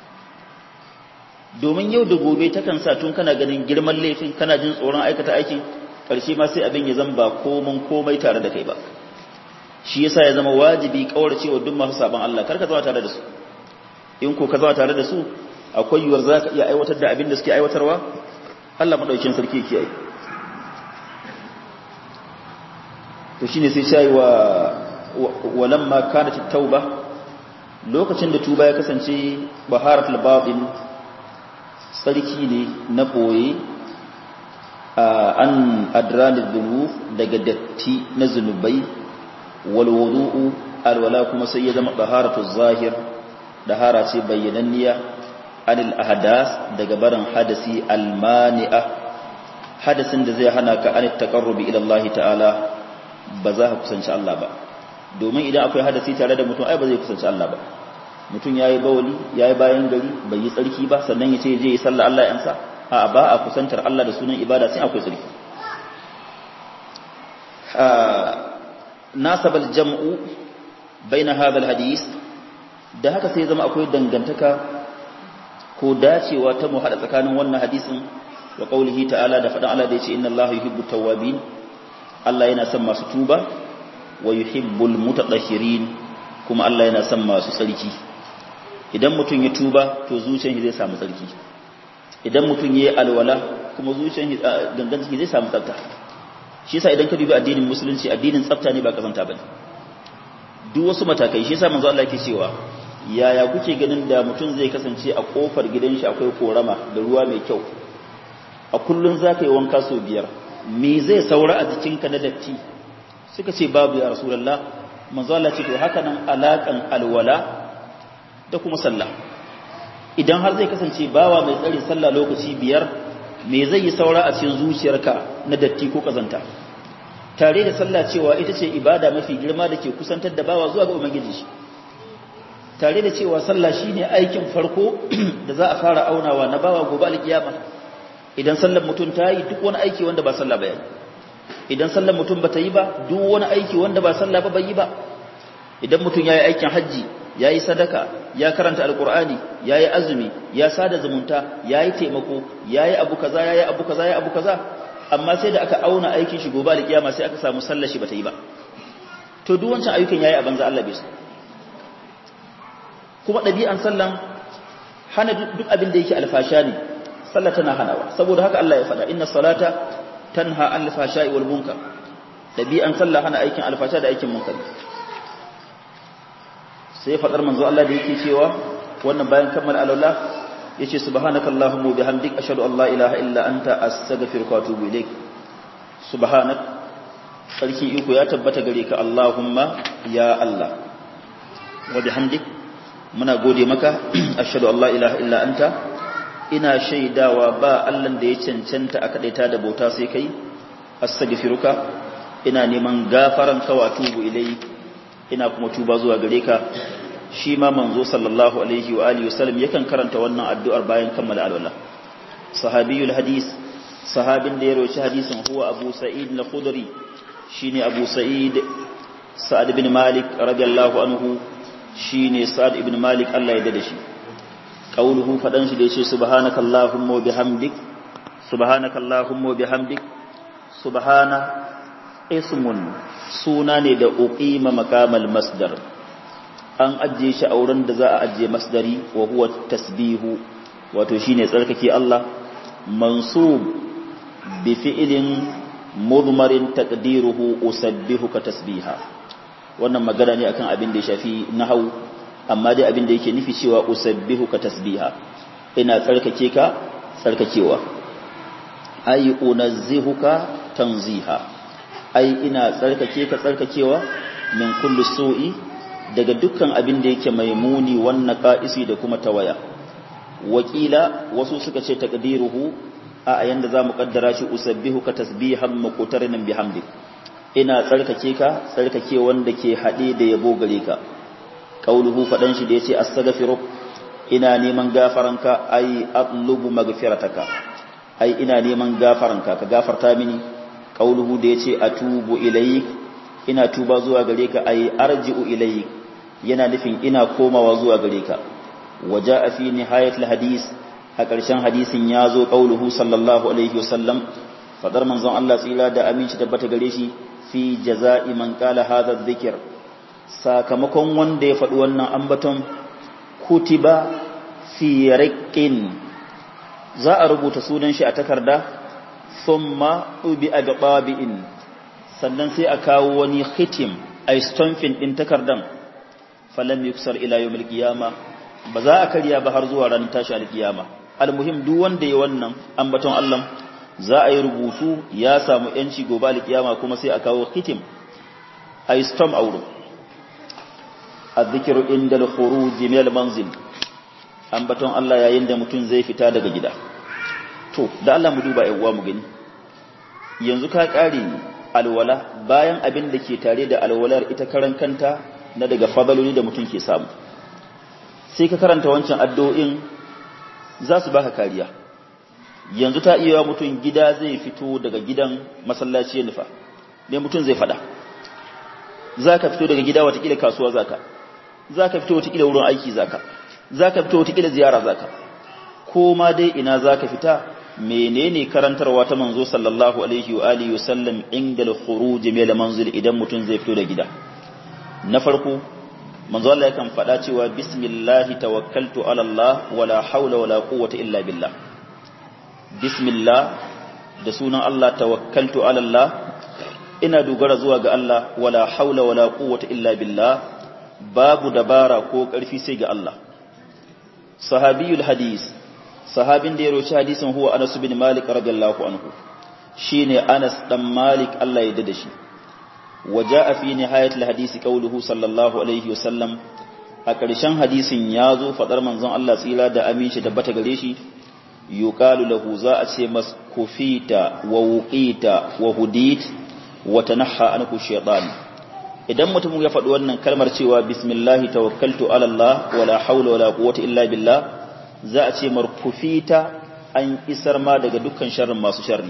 domin yau da gobe takan sa tun kana ganin girman laifin kana jin tsoron aikata aikin ƙarshe ma sai abin ya zama ba komai komai tare da kai ba shi yasa ya zama wajibi kaurace wa duk masu sabon Allah kar ka zama tare da su in ko ka zama tare da su akwai yiwuwar za ka iya aiwatar da abin da suke aiwatarwa Allah madaukin sarki kiyaye to shine sai shayi wa walamma kanat tauba lokacin da tuba ya kasance baharatul babin sarki ne na boye an adranil dhunub daga datti na zunubai wal wudu'u alwala kuma sai ya zama baharatul zahir dahara ce bayyananniya anil ahdas daga barin hadasi almani'a hadasin da zai hana ka an taqarrubi ila Allah ta'ala ba za ka kusanci Allah ba domin idan akwai hadasi tare da mutum ai ba zai kusanci Allah ba mutum yayi bawali yayi bayan gari bai yi tsarki ba sannan ya ce je yi sallah Allah ya amsa a ba a kusantar Allah da sunan ibada sai akwai tsarki nasabal jam'u baina hadha alhadith da haka sai zama akwai dangantaka ko dacewa ta mu hada tsakanin wannan hadisin wa qaulihi ta'ala da fadan Allah da yace inna Allaha yuhibbu tawwabin Allah yana son masu tuba wa yuhibbul mutatahhirin kuma Allah yana son masu tsarki idan mutum ya tuba to zuciyar shi zai samu tsarki idan mutum yayi alwala kuma zuciyar shi gangan shi zai samu tsafta shi yasa idan ka dubi addinin musulunci addinin tsafta ne ba kazanta bane duk wasu matakai shi yasa manzo Allah yake cewa yaya kuke ganin da mutum zai kasance a kofar gidan shi akwai korama da ruwa mai kyau a kullun zaka yi wanka sau biyar me zai saura a jikinka na datti suka ce babu ya rasulullah manzo Allah ce to haka nan alakan alwala da kuma sallah idan har zai kasance bawa mai tsari sallah lokaci biyar me zai yi saura a cikin zuciyarka na datti ko kazanta tare da sallah cewa ita ce ibada mafi girma da ke kusantar da bawa zuwa ga ubangiji shi tare da cewa sallah shine aikin farko da za a fara aunawa na bawa gobe alkiyama idan sallar mutum ta yi duk wani aiki wanda ba sallah ba idan sallar mutum ba ta yi ba duk wani aiki wanda ba sallah ba bai yi ba idan mutum ya yi aikin hajji ya yi sadaka ya karanta alkur'ani ya yi azumi ya sada zumunta ya yi taimako ya yi abu kaza ya yi abu kaza ya yi abu kaza amma sai da aka auna aikin shi gobe alkiyama sai aka samu sallar shi ba ta yi ba to duk wancan ayyukan ya yi a banza Allah bai su kuma ɗabi'an sallan hana duk abin da yake alfasha ne sallah tana hanawa saboda haka Allah ya faɗa inna salata tanha an alfasha'i wal munkar ɗabi'an sallah hana aikin alfasha da aikin munkar sai faɗar manzo Allah da yake cewa wannan bayan kammala alwala yace subhanaka allahumma wa bihamdik ashhadu an la ilaha illa anta astaghfiruka wa atubu ilaik subhanak sarki iko ya tabbata gare ka allahumma ya Allah wa bihamdik muna gode maka ashhadu an la ilaha illa anta ina shaidawa ba Allah da ya cancanta a kadaita da bauta sai kai astaghfiruka ina neman gafaran ka wa tubu ilai ina kuma tuba zuwa gare ka shi ma manzo sallallahu alaihi wa alihi wasallam yakan karanta wannan addu'ar bayan kammala alwala sahabiyul hadis sahabin da ya rawaci hadisin huwa abu sa'id al-khudri shine abu sa'id sa'ad ibn malik radiyallahu anhu shine sa'ad ibn malik Allah ya dade shi qauluhu fadan shi da yace subhanaka allahumma wa bihamdik subhanaka allahumma wa bihamdik subhana ismun suna ne da uqima maqamal masdar an ajiye shi a wurin da za a ajiye masdari wa huwa tasbihu wato shine tsarkake Allah mansub bi fi'lin mudmarin taqdiruhu usabbihuka tasbiha wannan magana ne akan abin da ya shafi nahwu amma dai abin da yake nufi cewa usabbihuka tasbiha ina tsarkake ka tsarkakewa ay unazzihuka tanziha ai ina tsarkake ka tsarkakewa min kulli su'i daga dukkan abin da yake mai muni wannan qa'isi da kuma tawaya wakila wasu suka ce taqdiruhu a ayan da zamu kaddara shi usabbihuka tasbihan muqtarinan bihamdi ina tsarkake ka tsarkake wanda ke hade da yabo gare ka qauluhu fadan shi da yace astaghfiruk ina neman gafaranka ai atlubu magfirataka ai ina neman gafaranka ka gafarta mini qauluhu da yace atubu ilayk ina tuba zuwa gare ka ai arji'u ilayk yana nufin ina komawa zuwa gare ka waja'a fi nihayatil hadis a ƙarshen hadisin ya zo qauluhu sallallahu alaihi wasallam fadar manzon Allah tsira da aminci tabbata gare shi fi jaza'i man qala hadha dhikr sakamakon wanda ya faɗi wannan ambaton kutiba fi riqqin za a rubuta sunan shi a takarda thumma ubi agbabi'in sannan sai a kawo wani khitim a stomfin ɗin takardan falam yuksar ila yawmil qiyama ba za a karya ba har zuwa ranar tashi alkiyama almuhim duk wanda ya wannan ambaton Allah za a yi rubutu ya samu yanci gobe alkiyama kuma sai a kawo khitim a stom a wurin الذكر عند الخروج من المنزل ambaton Allah yayin da mutum zai fita daga gida to da Allah mu duba uwa mu gani yanzu ka kare alwala bayan abin da ke tare da alwalar ita karan kanta na daga fadaloli da mutum ke samu sai ka karanta wancan addu'o'in za su baka kariya yanzu ta iya mutum gida zai fito daga gidan masallaci ya nufa me mutum zai fada za ka fito daga gida watakila kasuwa zaka za ka fito watakila wurin aiki zaka za ka fito watakila ziyara zaka ko ma dai ina za ka fita menene karantarwa ta manzo sallallahu alaihi wa alihi wa sallam inda al-khuruj min al-manzil idan mutum zai fito da gida na farko manzo Allah yakan faɗa cewa bismillah tawakkaltu ala Allah wala hawla wala quwwata illa billah bismillah da sunan Allah tawakkaltu ala Allah ina dogara zuwa ga Allah wala haula wala quwwata illa billah babu dabara ko ƙarfi sai ga Allah sahabiyul hadis sahabin da ya roci hadisin huwa Anas bin Malik radiyallahu anhu shine Anas dan Malik Allah ya dade shi waja'a fi nihayatil hadisi qawluhu sallallahu alaihi wasallam a ƙarshen hadisin ya zo fadar manzon Allah tsira da aminci tabbata gare shi yuqalu lahu za a ce mas kufita wa wuqita wa hudit wa tanahha anku shaytan idan mutum ya faɗi wannan kalmar cewa bismillahi tawakkaltu ala Allah wala hawla wala quwwata illa billah za a ce markufita an isar ma daga dukkan sharrin masu sharri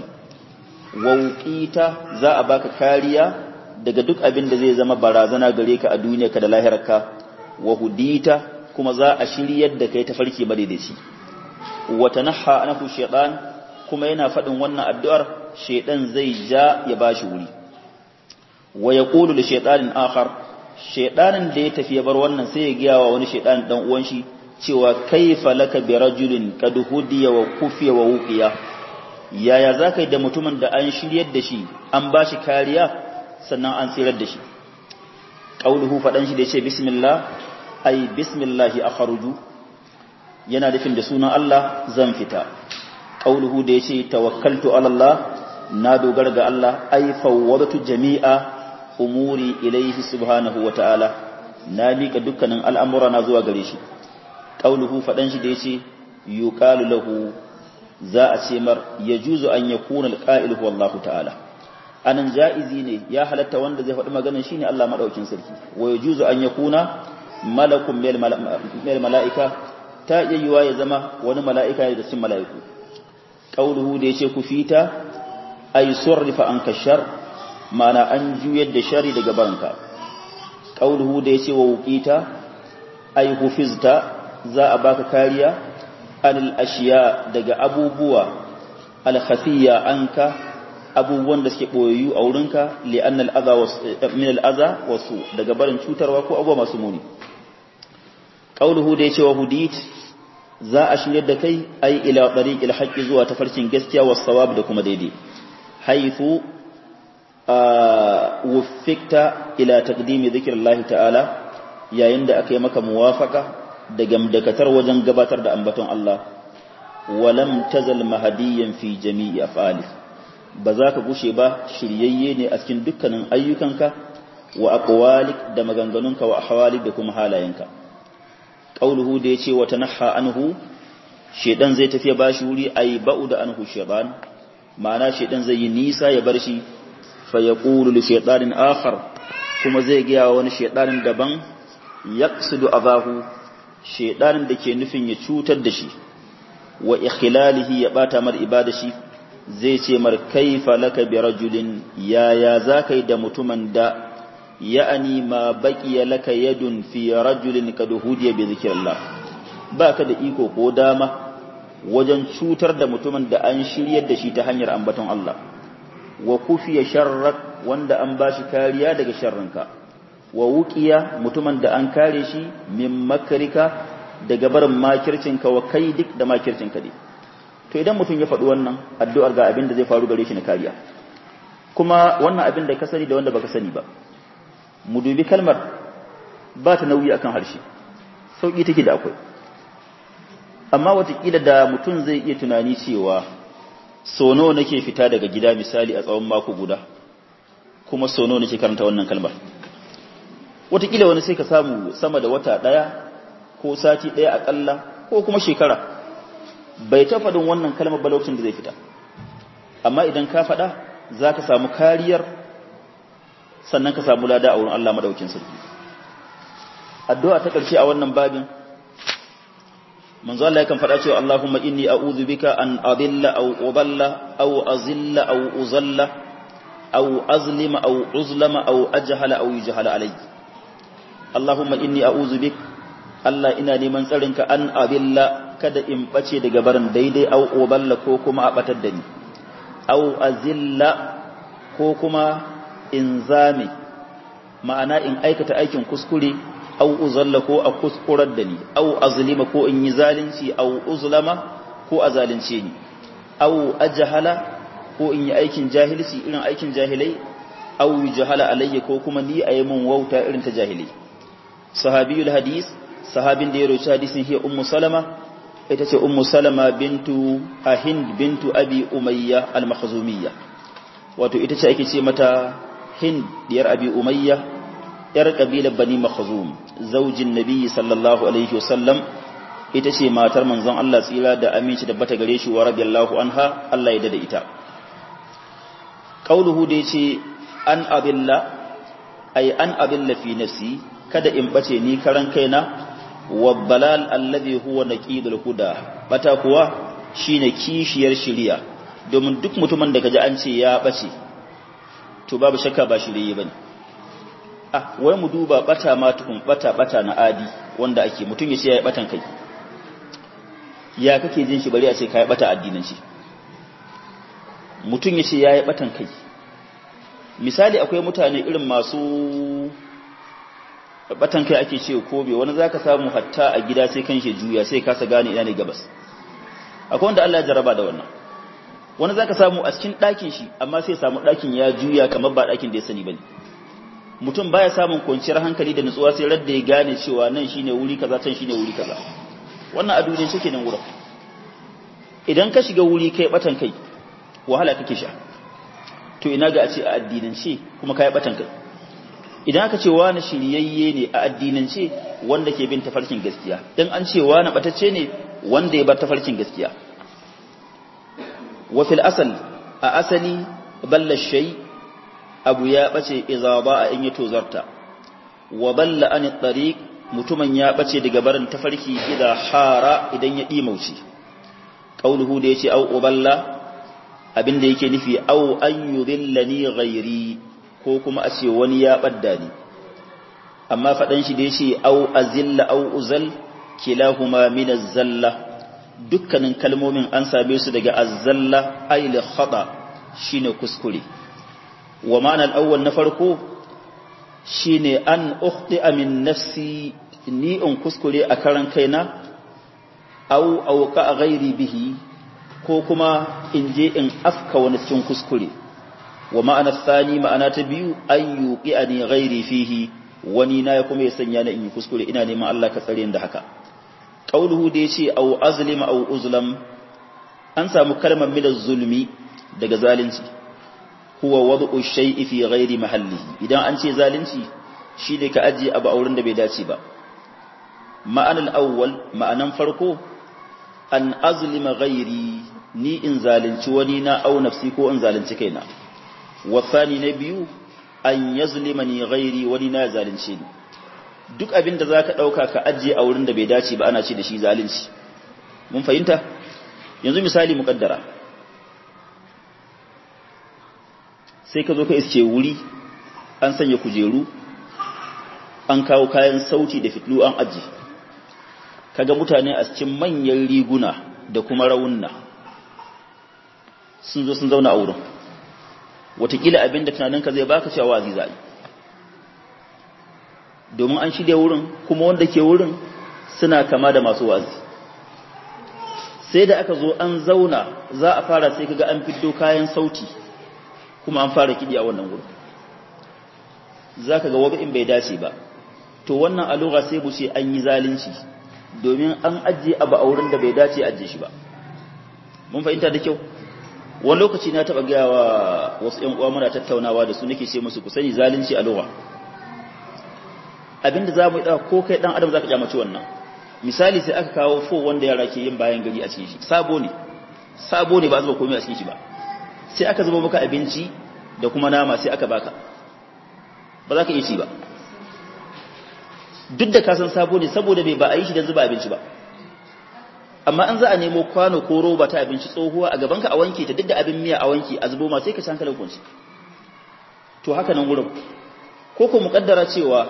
wauqita za a baka kariya daga duk abin da zai zama barazana gare ka a duniya ka da lahirarka wa hudita kuma za a shiryar da kai ta farki madaidaici wa tanahha anhu shaytan kuma yana faɗin wannan addu'ar shaytan zai ja ya bashi wuri wa yaqulu li shaytanin akhar shaytanin da ya tafi ya bar wannan sai ya giya wa wani shaytan dan uwan shi cewa kaifa laka bi rajulin kad hudiya wa kufiya wa wuqiya yaya zaka yi da mutumin da an shiryar da shi an bashi kariya sannan an tsirar da shi qauluhu fadan shi da yace bismillah ai bismillahi akhruju yana nufin da sunan Allah zan fita qauluhu da yace tawakkaltu ala Allah na dogara ga Allah ai fawwadatu jami'a umuri ilaihi subhanahu wa ta'ala na mika dukkanin al'amura na zuwa gare shi qauluhu fadan shi da yace yuqalu lahu za a ce mar yajuzu an yakuna alqa'il huwa Allah ta'ala anan jaizi ne ya halatta wanda zai faɗi maganar shine Allah madaukin sarki wa yajuzu an yakuna malakun mil mala'ika ta iya yiwa ya zama wani mala'ika da cikin mala'iku qauluhu da yace ku fita ay surrifa anka shar mana an juyar da shari daga baranka qauluhu da yace wa wuqita ay hufizta za a baka kariya anil ashiya daga abubuwa al khafiya anka abubuwan da suke boyayyu a wurinka li anna al adha min al adha wasu daga barin cutarwa ko abubuwa masu muni qauluhu da yace wa hudit za a shirye da kai ai ila tariqil haqqi zuwa tafarkin gaskiya was sawab da kuma daidai haythu wuffikta ila taqdimi dhikrillahi ta'ala yayin da aka yi maka muwafaka da gamdakatar wajen gabatar da ambaton Allah walam tazal mahadiyan fi jami'i af'ali ba za ka gushe ba shiryayye ne a cikin dukkanin ayyukanka wa aqwalik da maganganunka wa ahwalik da kuma halayenka qauluhu da yace wa tanahha anhu shedan zai tafi ba shi wuri ai ba'u da anhu shaytan ma'ana shedan zai yi nisa ya bar shi fa yaqulu li shaytanin akhar kuma zai ga wani shaytanin daban yaqsidu abahu shaytanin da ke nufin ya cutar da shi wa ikhlalihi ya bata mar ibada shi zai ce mar kaifa laka bi rajulin yaya zakai da mutumin da ya'ani ma baqiya laka yadun fi rajulin kad hudiya bi zikrillah baka da iko ko dama wajen cutar da mutumin da an shiryar da shi ta hanyar ambaton Allah wa kufiya sharrak wanda an bashi kariya daga sharrinka wa wuqiya mutumin da an kare shi min makrika daga barin makircinka wa kaidik da makircinka dai to idan mutum ya faɗi wannan addu'ar ga abin da zai faru gare shi na kariya kuma wannan abin da ka sani da wanda baka sani ba mu dubi kalmar ba ta nauyi akan harshe sauki take da akwai amma watakila da mutum zai iya tunani cewa sono nake fita daga gida misali a tsawon mako guda kuma sono nake karanta wannan kalmar watakila wani sai ka samu sama da wata ɗaya ko sati ɗaya aƙalla ko kuma shekara bai ta faɗin wannan kalmar ba lokacin da zai fita amma idan ka faɗa za ka samu kariyar sannan ka samu lada a wurin Allah madaukin sarki addu'a ta ƙarshe a wannan babin manzo Allah yakan faɗa cewa Allahumma inni a'udhu bika an adilla aw udalla aw azilla aw uzalla aw azlima aw uzlama aw ajhala aw yujhala alayhi Allahumma inni a'udhu bik Allah ina neman tsarinka an adilla kada in bace daga barin daidai aw udalla ko kuma a batar da ni aw azilla ko kuma in zame ma'ana in aikata aikin kuskure au uzalla ko a kuskurar da ni au azlima ko in yi zalunci au uzlama ko a zalunce ni au ajhala ko in yi aikin jahilci irin aikin jahilai au jahala alayya ko kuma ni a yi mun wauta irin ta jahilai sahabiyul hadis sahabin da ya roci hadisin hiya ummu salama ita ce ummu salama bintu ahind bintu abi umayya al-makhzumiyya wato ita ce ake ce mata hind diyar abi umayya yar kabilar bani makhzum zaujin nabi sallallahu alaihi wasallam ita ce matar manzon Allah tsira da aminci da bata gare shi wa radiyallahu anha Allah ya dada ita qauluhu da yace an abilla ay an abilla fi nafsi kada in bace ni karan kaina wa balal alladhi huwa naqidul huda bata kuwa shine kishiyar shiriya domin duk mutumin da kaji an ce ya bace to babu shakka ba shiriye bane ah wai mu duba bata ma tukun bata bata na adi wanda ake mutum ya ce yayi batan kai ya kake jin shi bari a ce kai bata addinin shi mutum ya ce yayi batan kai misali akwai mutane irin masu batan kai ake ce kobe wani zaka samu hatta a gida sai kan shi juya sai kasa gane ina ne gabas akwai wanda Allah ya jaraba da wannan wani zaka samu a cikin ɗakin shi amma sai samu ɗakin ya juya kamar ba ɗakin da ya sani bane mutum baya samun kwanciyar hankali da nutsuwa sai radda ya gane cewa nan shine wuri kaza can shine wuri kaza wannan a duniyar shi kenan wurin idan ka shiga wuri kai batan kai wahala kake sha to ina ga a ce a addinance kuma kai batan kai idan aka ce wani shiryayye ne a addinance wanda ke bin tafarkin gaskiya dan an ce wani batacce ne wanda ya bar tafarkin gaskiya wa fil asal a asali balla shay abu ya bace idza ba in ya tozarta wa balla an tariq mutumin ya bace daga barin tafarki idan hara idan ya dimauci qauluhu da yace au uballa abinda yake nufi au an yudillani ghairi ko kuma a ce wani ya badda ni amma fadan shi da yace au azilla au uzal kilahuma min az-zalla dukkanin kalmomin an same su daga az-zalla ay li khata shine kuskure wa ma'anar awwal na farko shine an ukhti min nafsi ni in kuskure a karan kaina au auka ghairi bihi ko kuma in je in afka wani cikin kuskure wa ma'ana thani ma'ana ta biyu an yuqi ghairi fihi wani na kuma ya sanya na in yi kuskure ina neman Allah ka tsare da haka qauluhu da yace au azlima au uzlam an samu kalmar min zulmi daga zalunci huwa wad'u shay'i fi ghairi mahallihi idan an ce zalunci shine ka ajiye abu auren da bai dace ba ma'anar awwal ma'anan farko an azlima ghairi ni in zalunci wani na au nafsi ko in zalunci kaina wasani na biyu an yazlima ni ghairi wani na zalunce ni duk abin da zaka dauka ka ajiye a wurin da bai dace ba ana ce da shi zalunci mun fahimta yanzu misali muqaddara sai ka zo ka iske wuri an sanya kujeru an kawo kayan sauti da fitlu an aji kaga mutane a cikin manyan riguna da kuma raunna sun zo sun zauna a wurin watakila abin da tunaninka zai baka cewa wazi zai domin an shirya wurin kuma wanda ke wurin suna kama da masu wazi sai da aka zo an zauna za a fara sai kaga an fito kayan sauti kuma an fara kiɗi a wannan wurin za ka ga wabi in bai dace ba to wannan alura sai mu ce an yi zalunci domin an ajiye abu a wurin da bai dace ajiye shi ba mun fahimta da kyau wani lokaci na taɓa gaya wa wasu ‘yan uwa muna tattaunawa da su nake ce musu ku sani zalunci a lura abinda za mu yi ko kai ɗan adam za ka kyamaci wannan misali sai aka kawo fo wanda yara ke yin bayan gari a cikin shi sabo ne sabo ne ba zuba komai a cikin shi ba sai aka zuba maka abinci da kuma nama sai aka baka ba za ka iya ci ba duk da kasan sabo ne saboda bai ba a yi shi don zuba abinci ba amma an za a nemo kwano ko roba ta abinci tsohuwa a gabanka a wanke ta duk da abin miya a wanke a zubo ma sai ka ci hankalin kunci to haka nan wurin ko ko muƙaddara cewa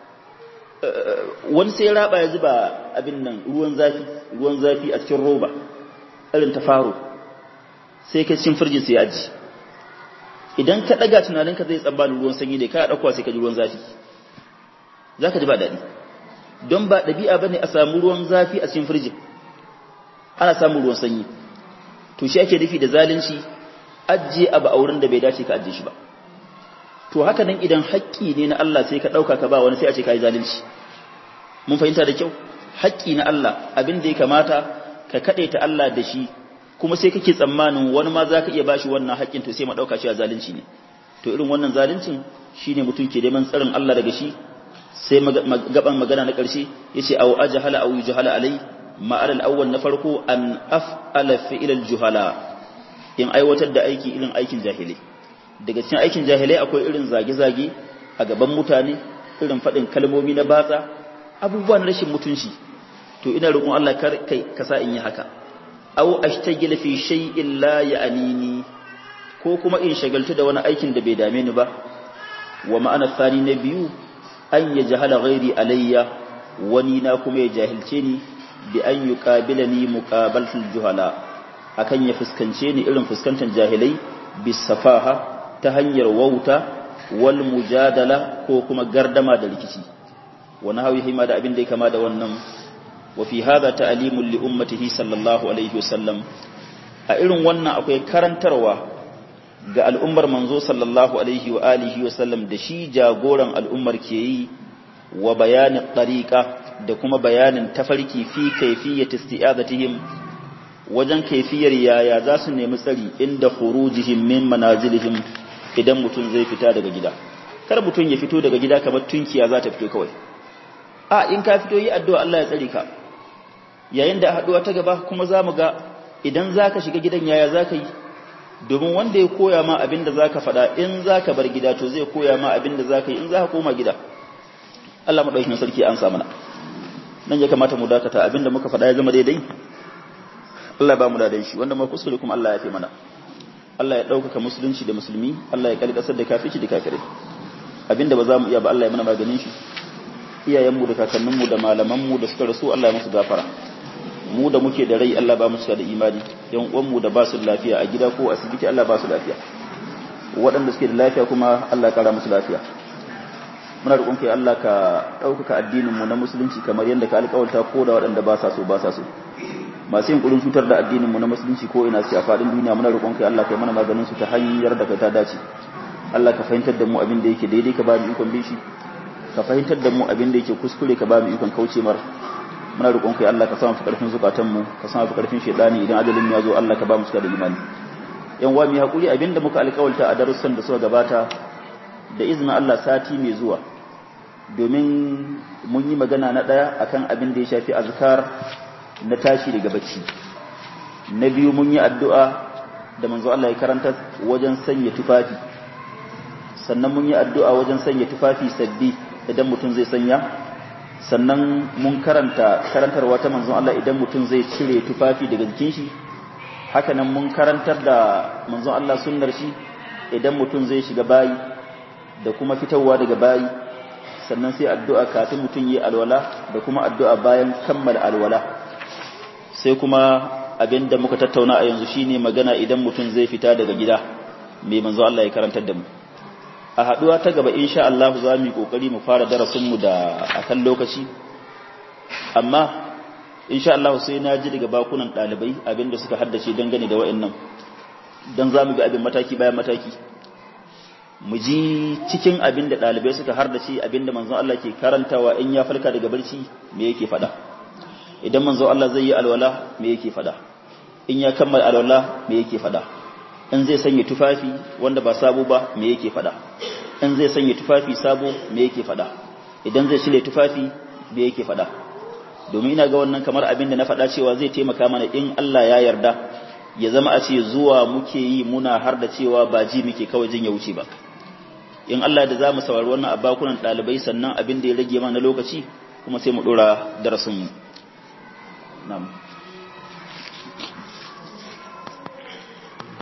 wani sai raba ya zuba abin nan ruwan zafi ruwan zafi a cikin roba irin ta faro sai ka cin firjin sai aji idan ka daga tunaninka zai tsammanin ruwan sanyi ne ka dauko sai ka ji ruwan zafi zaka ji ba dadi don ba dabi'a bane a samu ruwan zafi a cikin firjin ana samun ruwan sanyi to shi ake nufi da zalunci ajiye abu a wurin da bai dace ka ajiye shi ba to haka nan idan haƙƙi ne na Allah sai ka ɗauka ka ba wani sai a ce ka yi zalunci mun fahimta da kyau haƙƙi na Allah abin da ya kamata ka kaɗe ta Allah da shi kuma sai kake tsammanin wani ma za ka iya bashi wannan haƙƙin to sai ma ɗauka cewa zalunci ne to irin wannan zaluncin shine mutum ke neman tsarin Allah daga shi sai gaban magana na ƙarshe yace aw ajhala aw yujhala alai ma'al al-awwal na farko an af'ala fi'l al-juhala in aiwatar da aiki irin aikin jahilai daga cikin aikin jahilai akwai irin zage-zage a gaban mutane irin faɗin kalmomi na batsa abubuwa na rashin mutunci to ina roƙon Allah kar kai ka sa in yi haka aw ashtagila fi shay'in la ya'nini ko kuma in shagaltu da wani aikin da bai dame ni ba wa ma'ana tsani na biyu an ya jahala ghairi alayya wani na kuma ya jahilce ni bi an yuqabilani muqabalatul juhala akan ya fuskance ni irin fuskantar jahilai bisafaha ta hanyar wauta wal mujadala ko kuma gardama da rikici wani hawi hima da abin da ya kama da wannan wa fi hadha ta'limul li ummatihi sallallahu alaihi wasallam a irin wannan akwai karantarwa ga al'ummar manzo sallallahu alaihi wa alihi wasallam da shi jagoran al'ummar ke yi wa bayanin tariqa da kuma bayanin tafarki fi kayfiyyati isti'azatihim wajen kaifiyar yaya za su nemi tsari inda khurujihim min manazilihim idan mutum zai fita daga gida kar mutum ya fito daga gida kamar tunkiya za ta fito kawai a in ka fito yi addu'a Allah ya tsare ka yayin da haduwa ta gaba kuma za mu ga idan za ka shiga gidan yaya za ka yi domin wanda ya koya ma abin da za ka faɗa in za ka bar gida to zai koya ma abin da za ka yi in za ka koma gida Allah maɗaukin sarki an sa mana nan ya kamata mu dakata abin da muka faɗa ya zama daidai Allah ba mu da shi wanda mu kuskure kuma Allah ya fi mana Allah ya ɗaukaka musulunci da musulmi Allah ya kalli ƙasar da kafici da kafirai abinda ba za mu iya ba Allah ya mana maganin shi iyayenmu da kakanninmu da malamanmu da suka rasu Allah ya musu gafara mu da muke da rai Allah ba mu cika da imani yan uwanmu da ba su lafiya a gida ko asibiti Allah ba su lafiya waɗanda suke da lafiya kuma Allah ya kara musu lafiya muna roƙon kai Allah ka ɗaukaka addinin mu na musulunci kamar yadda ka alƙawarta ko da waɗanda ba sa so ba sa so masu yin kudin cutar da addininmu na musulunci ko ina su a faɗin duniya muna roƙon kai Allah kai mana maganin su ta hanyar da kai ta dace Allah ka fahimtar da mu abin da yake daidai ka ba mu ikon bin shi ka fahimtar da mu abin da yake kuskure ka ba mu ikon kauce mar muna roƙon kai Allah ka sa mu fi karfin zukatan mu ka sa mu fi karfin shedani idan ajalin ya zo Allah ka ba mu cika da imani yan wa mu hakuri abin da muka alƙawalta a darussan da suka gabata da izinin Allah sati mai zuwa domin mun yi magana na ɗaya akan abin da ya shafi azkar na tashi daga bacci na biyu mun yi addu'a da manzo Allah ya karanta wajen sanya tufafi sannan mun yi addu'a wajen sanya tufafi sabbi idan mutum zai sanya sannan mun karanta karantarwa ta manzon Allah idan mutum zai cire tufafi daga jikin shi haka nan mun karantar da manzon Allah sunnar shi idan mutum zai shiga bayi da kuma fitowa daga bayi sannan sai addu'a kafin mutum yi alwala da kuma addu'a bayan kammala alwala sai kuma abin da muka tattauna a yanzu shine magana idan mutum zai fita daga gida mai manzo Allah ya karantar da mu a haduwa ta gaba insha Allah za mu yi kokari mu fara darasin mu da akan lokaci amma insha Allah sai na ji daga bakunan dalibai abin da suka haddace dangane da wayannan dan za mu bi abin mataki bayan mataki mu ji cikin abin da ɗalibai suka har da shi abin da manzon Allah ke karantawa in ya farka daga barci me yake faɗa idan manzon Allah zai yi alwala me yake faɗa in ya kammala alwala me yake faɗa in zai sanya tufafi wanda ba sabo ba me yake faɗa in zai sanya tufafi sabo me yake faɗa idan zai shirya tufafi me yake faɗa domin ina ga wannan kamar abin da na faɗa cewa zai taimaka mana in Allah ya yarda ya zama a ce zuwa muke yi muna har da cewa ba ji muke kawai jin ya wuce ba in Allah da za mu saurari wannan abakunan ɗalibai sannan abin da ya rage mana lokaci kuma sai mu ɗora darasinmu na'am